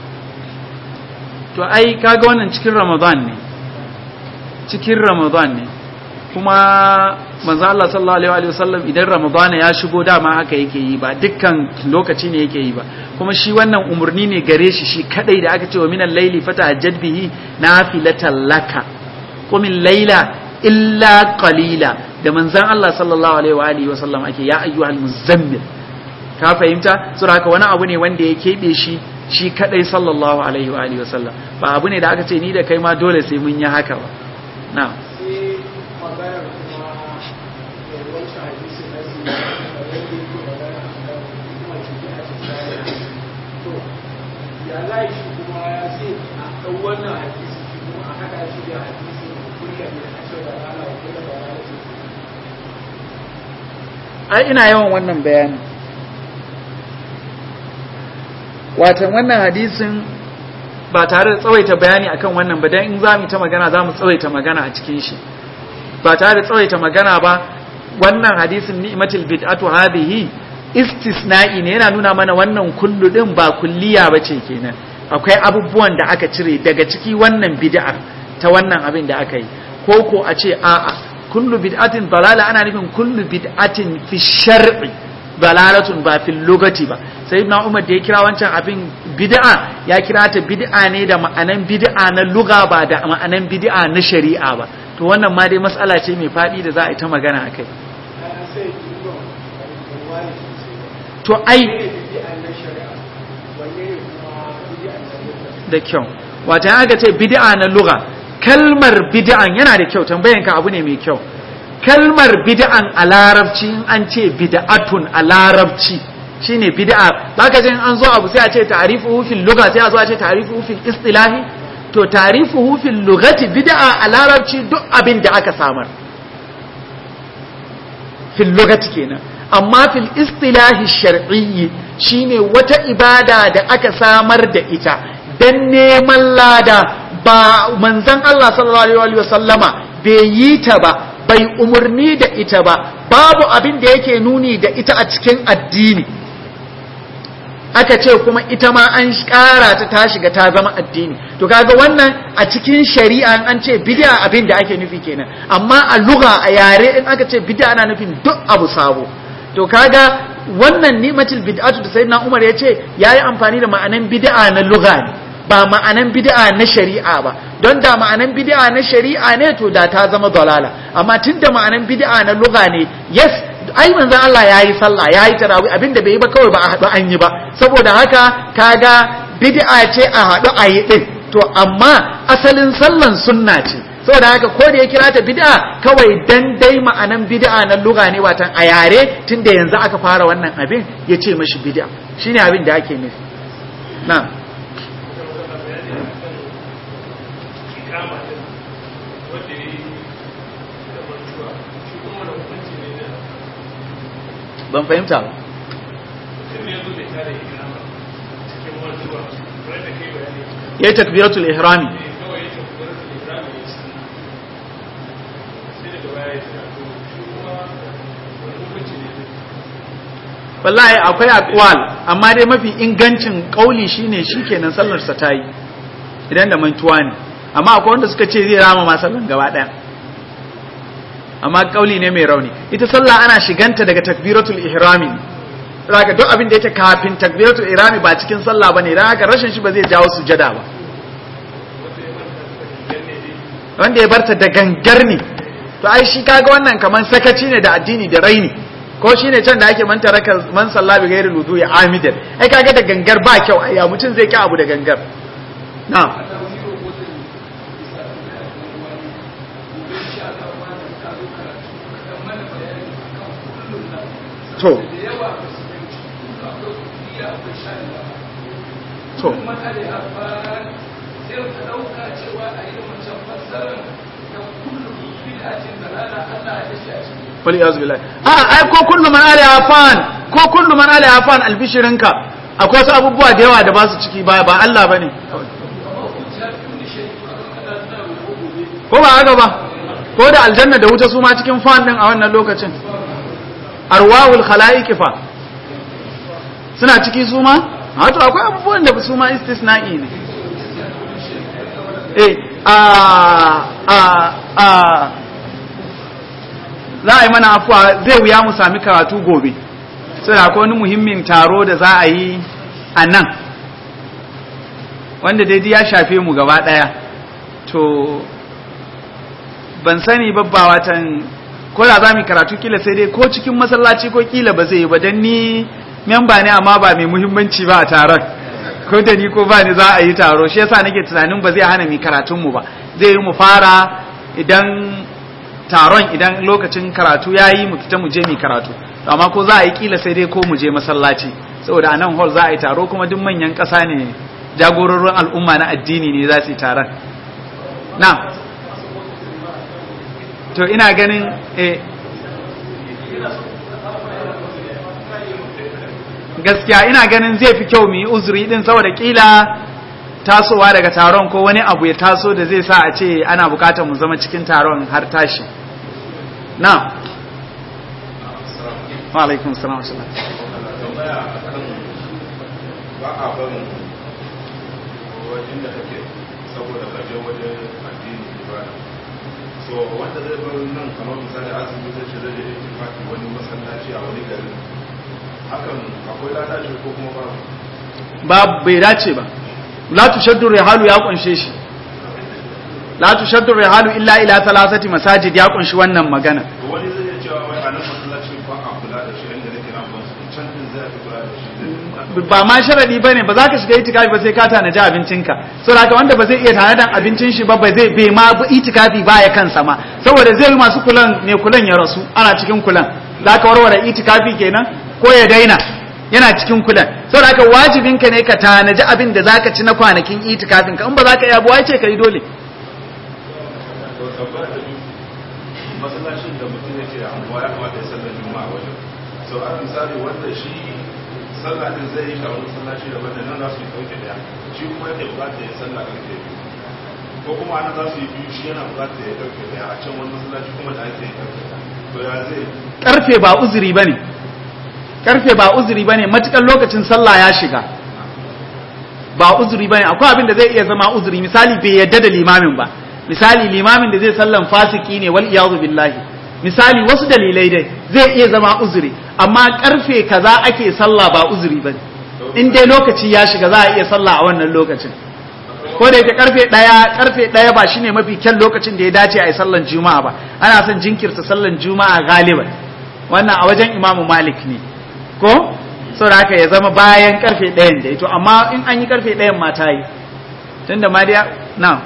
to ai kaga wannan cikin ramadan ne cikin ramadan ne kuma manzo Allah sallallahu alaihi wasallam idan ramadan ya shigo dama haka yake yi ba dukkan lokaci ne yake yi ba kuma shi wannan umurni ne gare shi shi kadai da aka ce wa minal laili fatahajjad bihi nafilatan laka qumil laila illa qalila da manzon Allah sallallahu alaihi wa alihi wasallam ake ya ayyuhal muzammil ka fahimta saboda haka wani abu ne wanda ya kebe shi shi kadai sallallahu alaihi wa alihi wasallam ba abu ne da aka ce ni da kai ma dole sai mun yi haka ba na'am sai maganar kuma da wancan hadisi na su da yadda yake magana a kan kuma ciki a cikin to ya za shi kuma ya ce a ɗau wannan hadisi shi kuma a haɗa shi da hadisi da kulla ne a ce da rana da kulla da rana ce ai ina yawan wannan bayanin watan wannan hadisin ba tare da tsawaita bayani akan wannan ba dan in za mu ta magana za mu tsawaita magana a cikin shi ba tare da tsawaita magana ba wannan hadisin ni'matul bid'atu hadhihi istisna'i ne yana nuna mana wannan kullu din ba kulliya bace kenan akwai abubuwan da aka cire daga ciki wannan bid'a ta wannan abin da aka yi ko ko a ce a'a kullu bid'atin dalala ana nufin kullu bid'atin fi shar'i dalalatun ba fil lugati ba sayyidina umar da ya kira wancan abin bid'a ya kira ta bid'a ne da ma'anan bid'a na luga ba da ma'anan bid'a na shari'a ba to wannan ma dai mas'ala ce mai fadi da za a yi ta magana akai an sai duba wani sosai to ai ne bid'a na shari'a wanne ne kuma bid'a na shari'a da kyau wata aka ce bid'a na lugha kalmar bid'an yana da kyau tambayanka abu ne mai kyau kalmar bid'an a larabci in an ce bid'atun a larabci shine bid'a zaka ji in an zo abu sai a ce ta'rifuhu fil lugha sai a zo a ce ta'rifuhu fil istilahi to ta'rifuhu fil lughati bid'a a larabci duk abin da aka samar fil lughati kenan amma fil istilahi shar'iyyi shine wata ibada da aka samar da ita dan neman lada ba manzon Allah sallallahu alaihi wasallama bai yi ta ba bai umarni da ita ba babu abin da yake nuni da ita a cikin addini aka ce kuma ita ma an ƙara ta ta shiga ta zama addini to kaga wannan a cikin shari'a an ce bid'a abin da ake nufi kenan amma a lugha a yare in aka ce bid'a ana nufin duk abu sabo to kaga wannan ni'matul bid'atu da sayyidina Umar ya ce yayi amfani da ma'anan bid'a na lugha ne ba ma'anan bid'a na shari'a ba don da ma'anan bid'a na shari'a ne to da ta zama dalala amma tunda ma'anan bid'a na lugha ne yes ai manzon Allah yayi sallah yayi tarawih abinda bai yi ba kawai ba a haɗu an yi ba saboda haka kaga bid'a ce a haɗu a yi din to amma asalin sallan sunna ce saboda haka ko da ya kira ta bid'a kawai dan dai ma'anan bid'a na lugha ne watan a yare tunda yanzu aka fara wannan abin ya ce mashi bid'a shine abin da ake nufi na'am ban fahimta ba yayi takbiratul ihrami wallahi akwai aqwal amma dai mafi ingancin kauli shine shikenan sallar sa tayi idan da mantuwa ne amma akwai wanda suka ce zai rama ma sallan gaba daya amma kauli ne mai rauni ita sallah ana shiganta daga takbiratul ihrami zaka duk abin da yake kafin takbiratul ihrami ba cikin sallah bane dan haka rashin shi ba zai jawo sujada ba wanda ya barta da gangar ne to ai shi kaga wannan kaman sakaci ne da addini da raini ko shine can da ake man taraka man salla bi ghairi wudu ya amidan ai kaga da gangar ba kyau ai ya mutun zai ki abu da gangar na'am to to wali yazu billahi a ai ko kullu man alaiha fan ko kullu man alaiha fan albishirinka akwai wasu abubuwa da yawa da ba su ciki ba ba Allah bane ko ba haka ba ko da aljanna da wuta su ma cikin fan din a wannan lokacin arwahul khalaiq fa suna ciki su ma wato akwai abubuwan da su ma istisna'i ne eh a a a za a yi mana afuwa zai wuya mu sami karatu gobe sai akwai wani muhimmin taro da za a yi a nan wanda daidai ya shafe mu gaba daya to ban sani babba watan ko da za mu karatu kila sai dai ko cikin masallaci ko kila ba zai yi ba don ni memba ne amma ba mai muhimmanci ba a taron ko da ni ko ba ni za a yi taro shi yasa nake tunanin ba zai hana mi karatun mu ba zai yi mu fara idan taron idan lokacin karatu yayi mu fita mu je mi karatu to amma ko za a yi kila sai dai ko mu je masallaci saboda anan hall za a yi taro kuma duk manyan ƙasa ne jagororin al'umma na addini ne za su yi taron na to ina ganin eh gaskiya ina ganin zai fi kyau mu yi uzuri din saboda kila tasowa daga taron ko wani abu ya taso da zai sa a ce ana bukatar mu zama cikin taron har tashi na wa alaikum salam ba a barin wajen da kake saboda kaje wajen addini ibada so wanda zai bar nan kamar misali azumi zai ce zai je ittifaqi wani masallaci a wani gari hakan akwai ladaci ko kuma ba ba bai dace ba la tushaddu rihalu ya kunshe shi la tushaddu rihalu illa ila thalathati masajid ya kunshi wannan magana to wani zai iya cewa wai a nan masallaci ba a kula da shi inda nake nan ba can din zai fi kula da shi ba ma sharadi bane ba za ka shiga itikafi ba sai ka tanaji abincinka saboda haka wanda ba zai iya tanadan abincin shi ba ba zai bai ma itikafi ba ya kansa ma saboda zai yi masu kulan ne kulan ya rasu ana cikin kulan za ka warware itikafi kenan ko ya daina yana cikin kulan saboda haka wajibinka ne ka tanaji abin da zaka ci na kwanakin itikafin ka in ba za ka iya buwa ce ka yi dole to tabbata da biyu masallacin da mutum yake a anguwa ya kamata ya sallar juma'a wajen so a misali wanda shi sallah din zai yi shi a wani masallaci da wanda nan za su yi ɗauke daya shi kuma yake bukatar ya sallah ƙarfe biyu ko kuma ana za su yi biyu shi yana bukatar ya ɗauke daya a can wani masallaci kuma da ake yi ɗauke daya to ya zai karfe ba uzuri bane karfe ba uzuri bane matukan lokacin sallah ya shiga ba uzuri bane akwai abin da zai iya zama uzuri misali bai yadda da limamin ba misali limamin da zai sallan fasiki ne wal iyadu billahi misali wasu dalilai dai zai iya zama uzuri amma karfe kaza ake sallah ba uzuri bane in dai lokaci ya shiga za a iya sallah a wannan lokacin ko da yake karfe daya karfe daya ba shine mafi kyan lokacin da ya dace a yi sallan juma'a ba ana son jinkirta sallan juma'a galiban wannan a wajen imamu malik ne ko saboda haka ya zama bayan karfe ɗayan da ito amma in an yi karfe ɗayan ma ta yi tun da mariya na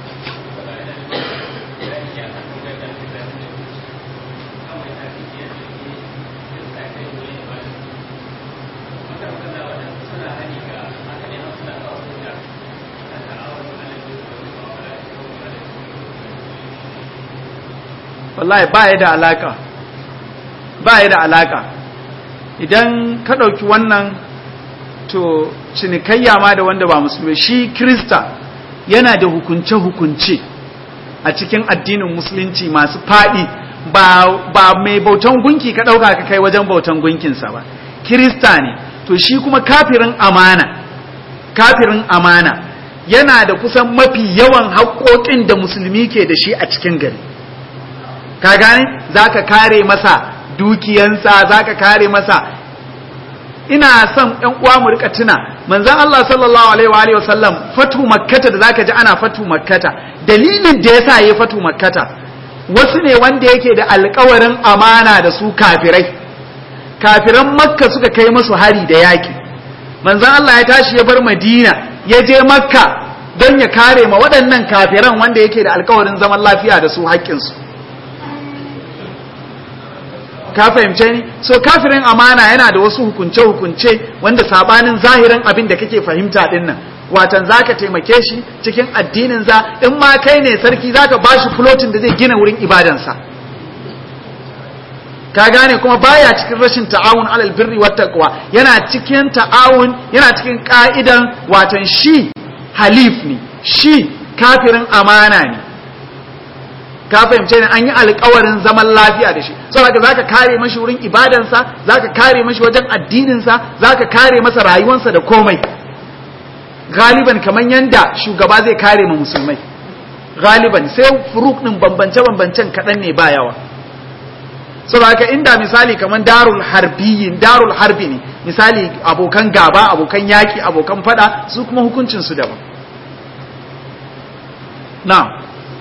wallahi ba ya da alaka ba ya da alaka idan ka ɗauki wannan to cinikayya ma da wanda ba musulmi shi krista yana da hukunce-hukunce a cikin addinin musulunci masu faɗi ba, ba mai bautan gunki ka ɗauka ka kai wajen bautan gunkinsa ba kirista ne to shi kuma kafirin amana kafirin amana yana da kusan mafi yawan haƙoƙin da musulmi ke da shi a cikin gari ka gane za ka kare masa dukiyansa za ka kare masa ina son ɗan uwa mu rika tuna manzon Allah sallallahu alaihi wa alihi wasallam fatu makkata da zaka ji ana fatu makkata dalilin da yasa yayi fatu makkata wasu ne wanda yake da alƙawarin amana da su kafirai kafiran makka suka kai musu hari da yaki manzon Allah ya tashi ya bar madina ya je makka don ya kare ma waɗannan kafiran wanda yake da alƙawarin zaman lafiya da su haƙƙinsu ka fahimce ni so kafirin amana yana da wasu hukunce-hukunce wanda sabanin zahirin abin da kake fahimta din nan watan zaka taimake shi cikin addinin za in ma kai ne sarki zaka bashi flotin da zai gina wurin ibadansa ka gane kuma baya cikin rashin ta'awun alal birri wat taqwa yana cikin ta'awun yana cikin ka'idan watan shi halif ne shi kafirin amana ne ka fahimce ne an yi alkawarin zaman lafiya da shi saboda zaka kare mashi wurin ibadansa zaka kare mashi wajen addininsa zaka kare masa rayuwarsa da komai galiban kaman yanda shugaba zai kare ma musulmai galiban sai furuk din bambance bambancen kadan ne ba yawa saboda haka inda misali kaman darul harbiyin darul harbi ne misali abokan gaba abokan yaki abokan fada su kuma hukuncin su daban na'am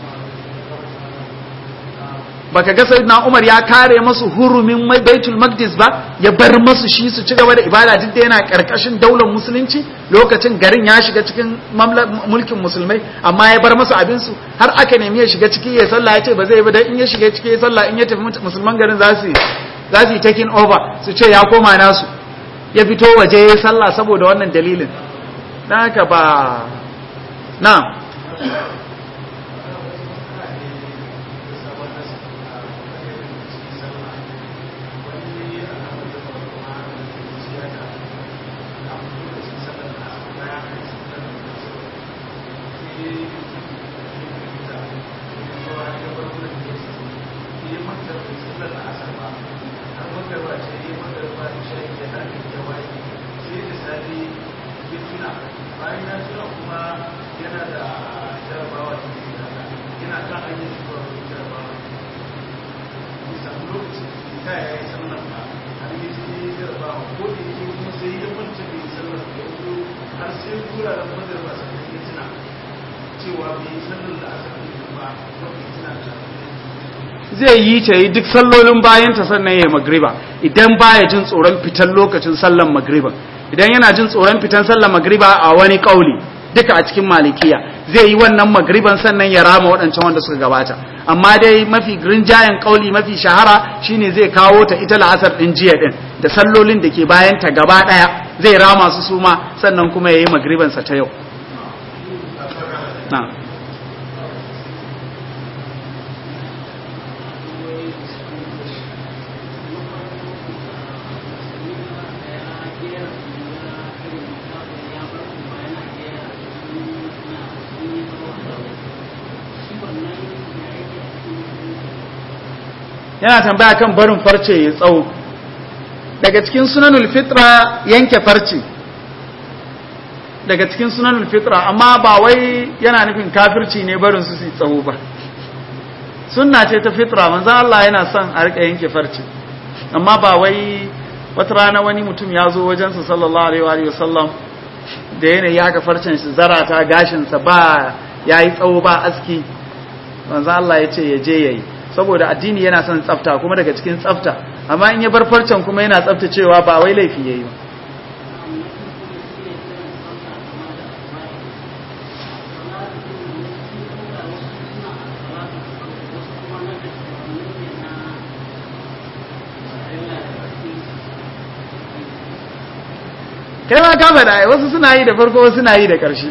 baka ga sayyidina Umar ya kare masu hurumin Baitul Maqdis ba ya bar masu shi su ci gaba da ibada duk da yana karkashin daular musulunci lokacin garin ya shiga cikin mulkin musulmai amma ya bar masu abin su har aka nemi ya shiga ciki ya sallah ya ce ba zai ba dan in ya shiga ciki ya sallah in ya tafi musulman garin za su za su yi taking over su ce ya koma nasu ya fito waje ya sallah saboda wannan dalilin dan haka ba na zai yi ta yi duk sallolin bayanta sannan ya magriba idan baya jin tsoron fitan lokacin sallan magriba idan yana jin tsoron fitan sallan magriba a wani kauli duka a cikin malikiya zai yi wannan magriban sannan ya rama waɗancan wanda suka gabata amma dai mafi rinjayen kauli mafi shahara shine zai kawo ta ita la'asar din jiya din da sallolin da ke bayan ta gaba ɗaya zai rama su suma sannan kuma ya yi magribansa ta yau na yana tambaya kan barin farce ya tsawo daga cikin sunanul fitra yanke farce daga cikin sunanul fitra amma ba wai yana nufin kafirci ne barin su su tsawo ba sunna ce ta fitra manzon Allah yana son a rika yanke farce amma ba wai wata rana wani mutum ya zo wajensa sallallahu alaihi wa sallam da yanayi haka farcen shi zarata gashinsa ba yayi tsawo ba aski manzon Allah ya ce ya je yayi saboda addini yana son tsafta kuma daga cikin tsafta amma in ya bar farcen kuma yana tsaftacewa ba wai laifi yayi ba kai ma ka faɗa wasu suna yi da farko wasu suna yi da ƙarshe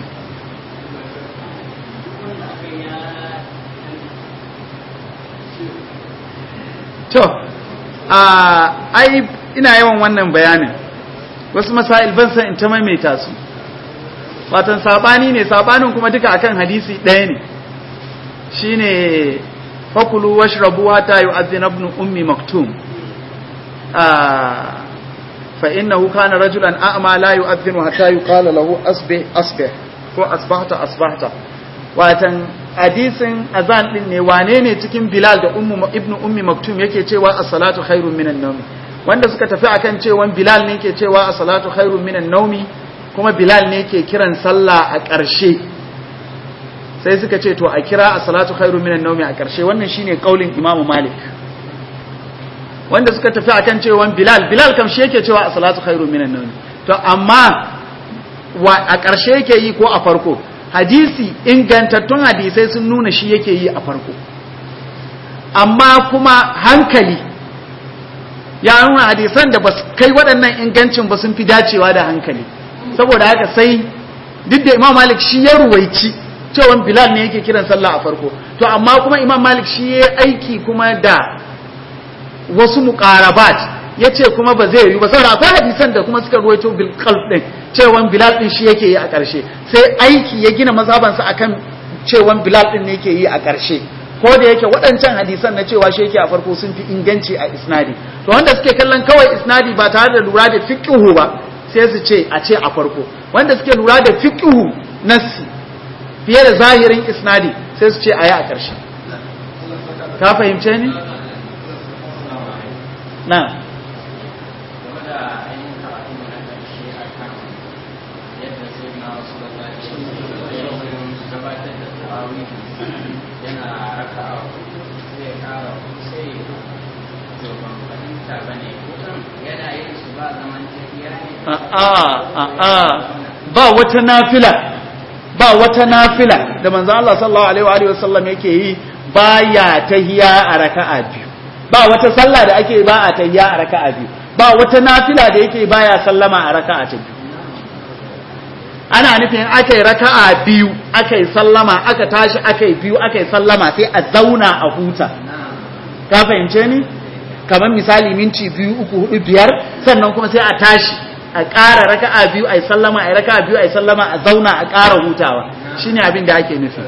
to ai ina yawan wannan bayanin wasu masail ban san in ta maimaita su watan sabani ne sabanin kuma duka akan hadisi ɗaya ne shine fakulu washrabu hatta yu'adhdhina ibn ummi maktum fa innahu kana rajulan a'ma la yu'adhdhinu hatta yuqala lahu asbih asbih ko asbahta asbahta watan hadisin azan din ne wane ne cikin bilal da ummu ibnu ummi maktum yake cewa as-salatu khairun minan nawm wanda suka tafi akan cewa bilal ne yake cewa as-salatu khairun minan nawmi kuma bilal ne yake kiran sallah a ƙarshe sai suka ce to a kira as-salatu khairun minan nawmi a ƙarshe wannan shine kaulin imam malik wanda suka tafi akan cewa bilal bilal kam shi yake cewa as-salatu khairun minan nawmi to amma a ƙarshe yake yi ko a farko hadisi ingantattun hadisai sun nuna shi yake yi a farko amma kuma hankali ya nuna hadisan da ba kai waɗannan ingancin ba sun fi dacewa da hankali saboda haka sai duk da imam malik shi ya ruwaici cewa bilal ne yake kiran sallah a farko to amma kuma imam malik shi ya aiki kuma da wasu muqarabat ya ce kuma ba zai yi ba saboda akwai hadisan da kuma suka ruwaito bil qalb din cewan bilal din shi yake yi a ƙarshe sai aiki ya gina mazhabansa akan cewan bilal din ne yake yi a ƙarshe ko da yake waɗancan hadisan na cewa shi yake a farko sun fi inganci a isnadi to wanda suke kallon kawai isnadi ba tare da lura da fiqhu ba sai su ce a ce a farko wanda suke lura da fiqhu nassi fiye da zahirin isnadi sai su ce a yi a ƙarshe ka fahimce ni na ba wata nafila ba wata nafila da manzo Allah sallallahu alaihi wa sallam yake yi baya tahiya a raka'a biyu ba wata sallah da ake ba a tahiya a raka'a biyu ba wata nafila da yake baya sallama a raka'a ta biyu ana nufin aka yi raka'a biyu aka yi sallama aka tashi aka yi biyu aka yi sallama sai a zauna a huta ka fahimce ni kamar misali minti biyu uku hudu biyar sannan kuma sai a tashi a ƙara raka'a biyu a yi sallama a yi raka'a biyu a yi sallama a zauna a ƙara hutawa shine abin da ake nufi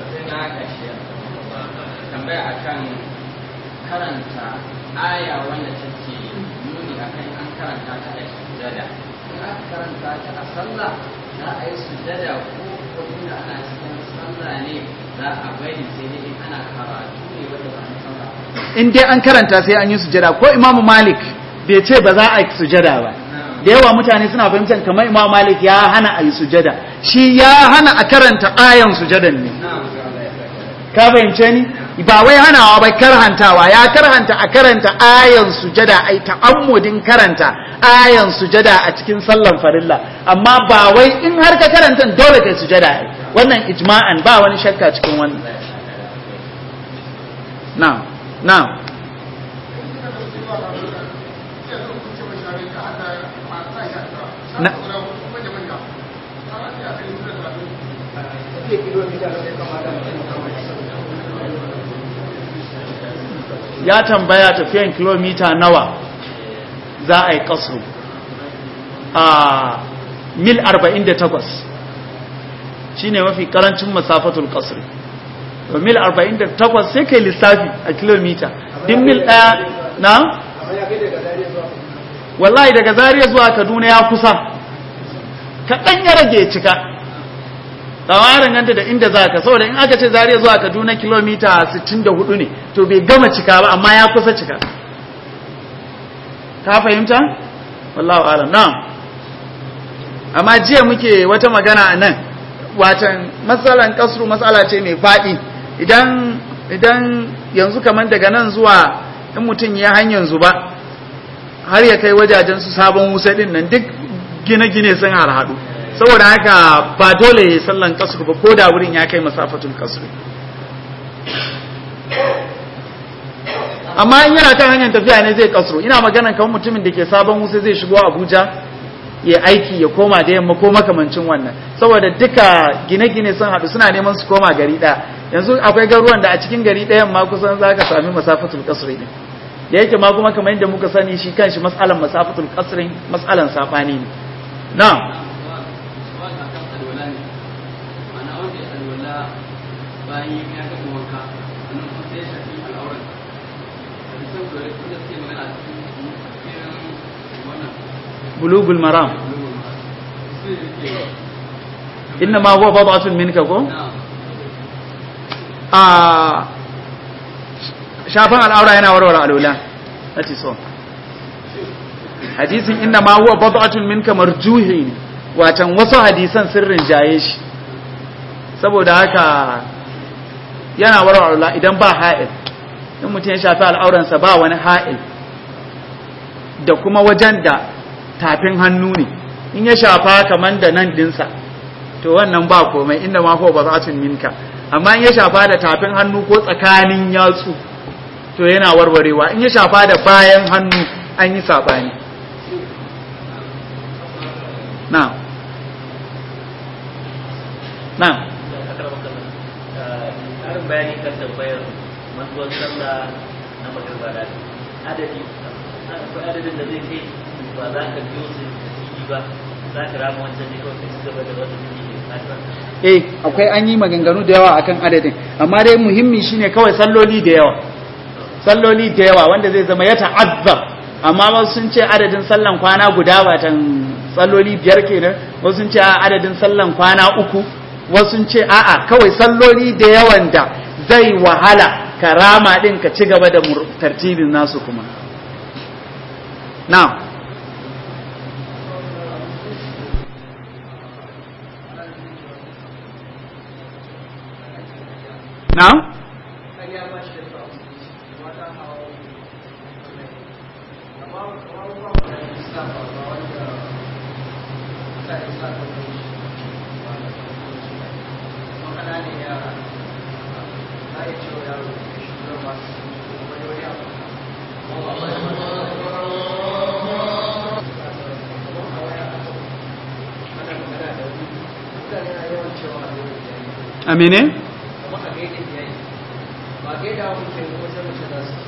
tambaya akan karanta aya wanda take nuni akan an karanta ta a sujada in aka karanta ta a sallah za a yi sujada ko kuma ana cikin sallah ne za a bari sai dai in ana karatu ne wanda ba na sallah in dai an karanta sai an yi sujada ko imamu malik bai ce ba za a yi sujada ba da yawa mutane suna fahimtar kamar imamu malik ya hana a yi sujada shi ya hana a karanta ayan sujadan ne ka fahimce ni ba wai hanawa ba karhantawa ya karhanta a karanta ayan sujada ai ta'ammudin karanta ayan sujada a cikin sallan farilla amma ba wai in har ka karanta dole kai sujada ai wannan ijma'an ba wani shakka cikin wannan na'am na'am na ya tambaya tafiyan kilomita nawa za a yi kasu a mil 48 shi ne mafi karancin masafatul kasri to mil 48 sai kai lissafi a kilomita din mil daya na? wallahi daga zariya zuwa kaduna ya kusa kaɗan ya rage cika tsawarin ganta da inda za ka saboda in aka ce zariya zuwa kaduna kilomita 64 ne to bai gama cika ba amma ya kusa cika ka fahimta? wallahu alam na amma jiya muke wata magana a nan watan matsalan kasru matsala ce mai faɗi idan idan yanzu kamar daga nan zuwa in mutum ya hanyar zuba har ya kai wajajen su sabon wusa din nan duk gine-gine sun harhaɗu saboda haka ba dole ya sallan kasru ba ko da wurin ya kai masafatul kasru amma in yana kan hanyar tafiya ne zai kasru ina magana kan mutumin da ke sabon wusa zai shigo abuja ya aiki ya koma da yamma ko makamancin wannan saboda duka gine-gine sun haɗu suna neman su koma gari ɗaya yanzu akwai garuwan da a cikin gari ɗayan ma kusan za ka sami masafatul kasri ne da yake ma kuma kamar yadda muka sani shi kanshi mas'alan masafatul kasrin mas'alan safani ne na'am bayan yi ya gama wanka sannan kuma sai ya shafi al'auran da bisa da da suke magana a cikin irin wannan bulugul maram su ke inna ma huwa bad'atun minka ko na a shafan al'aura yana warware alula that is all hadisin inna ma huwa bad'atun minka marjuhi ne watan wasu hadisan sirrin jaye shi saboda haka yana warware alula idan ba ha'il in mutum ya shafi al'auransa ba wani ha'il da kuma wajen da tafin hannu ne in ya shafa kaman da nan dinsa to wannan ba komai inda ma ko ba za minka amma in ya shafa da tafin hannu ko tsakanin yatsu to yana warwarewa in ya shafa da bayan hannu an yi sabani na na ƙarin bayani kan tambayar mantuwar sallah na magarba da adadi akwai adadin da zai kai ba za ka biyo su da ba za ka rama wancan ne kawai ka ci gaba da wata da ke eh akwai an yi maganganu da yawa akan adadin amma dai muhimmi shine kawai salloli da yawa salloli da yawa wanda zai zama ya ta'azzar amma wasu sun ce adadin sallan kwana guda watan salloli biyar kenan wasu sun ce a adadin sallan kwana uku wasu sun ce a'a kawai salloli da yawan da zai wahala karama din ka ci gaba da mur- tartibin nasu kuma na'am na'am ƙarya ba shi da kyau mata hawa amma kamar ba mu da islam ba ba wanda ta isa ta kai shi kuma kana ne yara na iya cewa yaro shi da masu wani wani abu ana magana da wani mutane na yawan cewa a yau da yayi amine kuma a gaida iyaye ba gaida wa mutum ko sai mace za su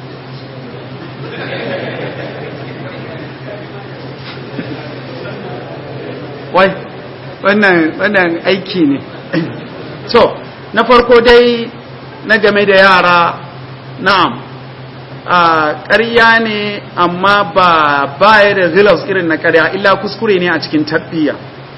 wai wannan wannan aiki ne so na farko dai na game da yara na'am a ƙarya ne amma ba baya da zilas irin na ƙarya illa kuskure ne a cikin tarbiyya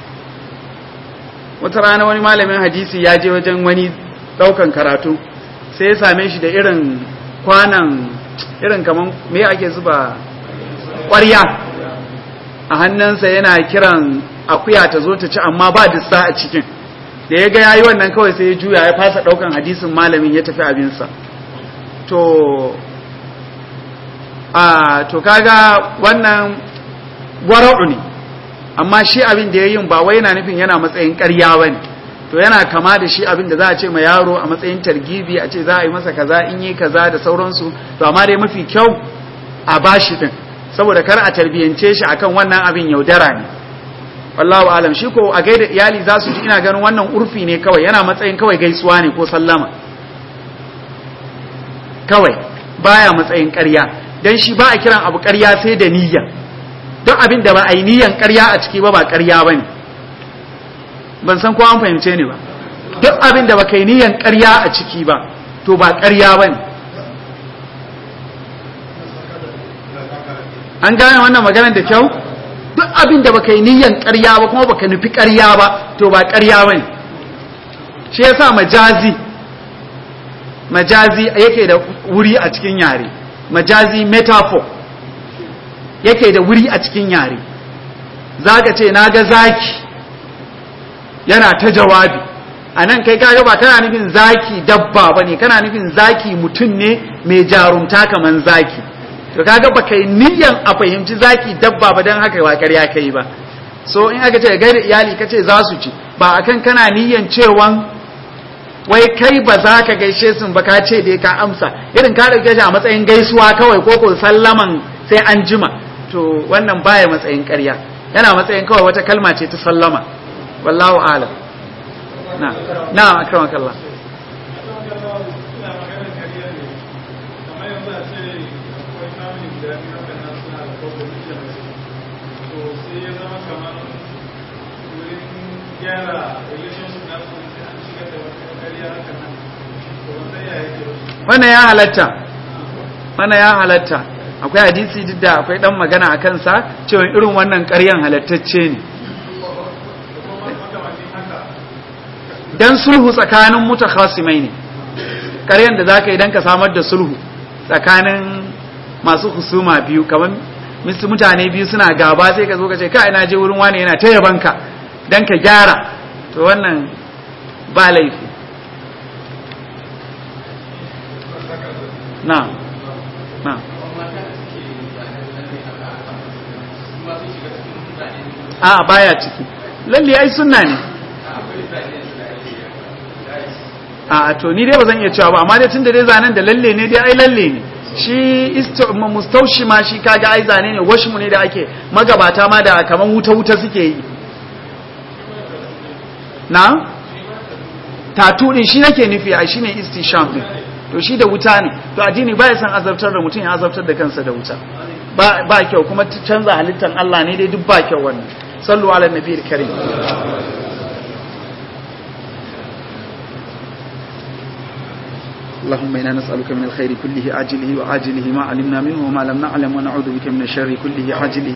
wata rana wani malamin hadisi ya je wajen wani ɗaukan karatu sai ya same shi da irin kwanan irin kaman me ake zuba ƙwarya a hannunsa yana kiran akuya ta zo ta ci amma ba dissa a cikin da ya ga yayi wannan kawai sai ya juya ya fasa daukan hadisin malamin ya tafi abinsa to a to kaga wannan wara'u ne amma shi abin da ya yin ba wai yana nufin yana matsayin ƙarya ba ne to yana kama da shi abin da za a ce ma yaro a matsayin targibi a ce za a yi masa kaza in yi kaza da sauransu to amma dai mafi kyau a bashi din saboda kar a tarbiyance shi akan wannan abin yaudara ne wallahu alam shi ko a gaida iyali za su ji ina ganin wannan urfi ne kawai yana matsayin kawai gaisuwa ne ko sallama kawai baya matsayin ƙarya dan shi ba a kiran abu ƙarya sai da niyya don abin da ba a yi niyyan ƙarya a ciki ba ba ƙarya ba ne ban san ko an fahimce ni ba duk abin da ba ka yi niyyan ƙarya a ciki ba to ba ƙarya ba ne an gane wannan maganar da kyau duk abin da baka yi niyyan ƙarya ba kuma baka nufi ƙarya ba to ba ƙarya bane shi yasa majazi majazi yake da wuri a cikin yare majazi metaphor yake da wuri a cikin yare zaka ce naga zaki yana ta jawabi a nan kai kaga ba kana nufin zaki dabba bane kana nufin zaki mutum ne mai jarumta kaman zaki to kaga baka yi niyyan a fahimci zaki dabba ba dan haka ba ƙarya kai ba so in aka ce gaida iyali kace za su ci ba akan kana niyyan cewan wai kai ba za ka gaishe sun ba ka ce dai ka amsa irin ka dauke shi a matsayin gaisuwa kawai ko ko sallaman sai an jima to wannan baya matsayin ƙarya yana matsayin kawai wata kalma ce ta sallama wallahu a'lam na na akramakallah gyara relationship na su sai an shigar da wata ƙarya haka nan to wannan ya yake wannan ya halatta wannan ya halatta akwai hadisi duk da akwai dan magana a kansa cewa irin wannan ƙaryan halattacce ne dan sulhu tsakanin mutakhasimai ne ƙaryan da zaka idan ka samar da sulhu tsakanin masu husuma biyu kamar misu mutane biyu suna gaba sai ka zo ka ce ka ina je wurin wani yana ta yabanka dan ka gyara to wannan ba laifi na na a baya ciki lalle ai sunna ne a to ni dai ba zan iya cewa ba amma dai tunda dai zanen da lalle ne dai ai lalle ne shi mustaushi ma shi kaga ai zane ne washmu ne da ake magabata ma da kaman wuta wuta suke yi na tatu din shi nake nufi ai shine istisham din to shi da wuta ne to addini ba ya san azabtar da mutum ya azabtar da kansa da wuta ba ba kyau kuma canza halittar Allah ne dai duk ba kyau wannan sallu ala nabiyil karim اللهم إنا نسألك من الخير كله عاجله وعاجله ما علمنا منه وما لم نعلم ونعوذ بك من الشر كله عاجله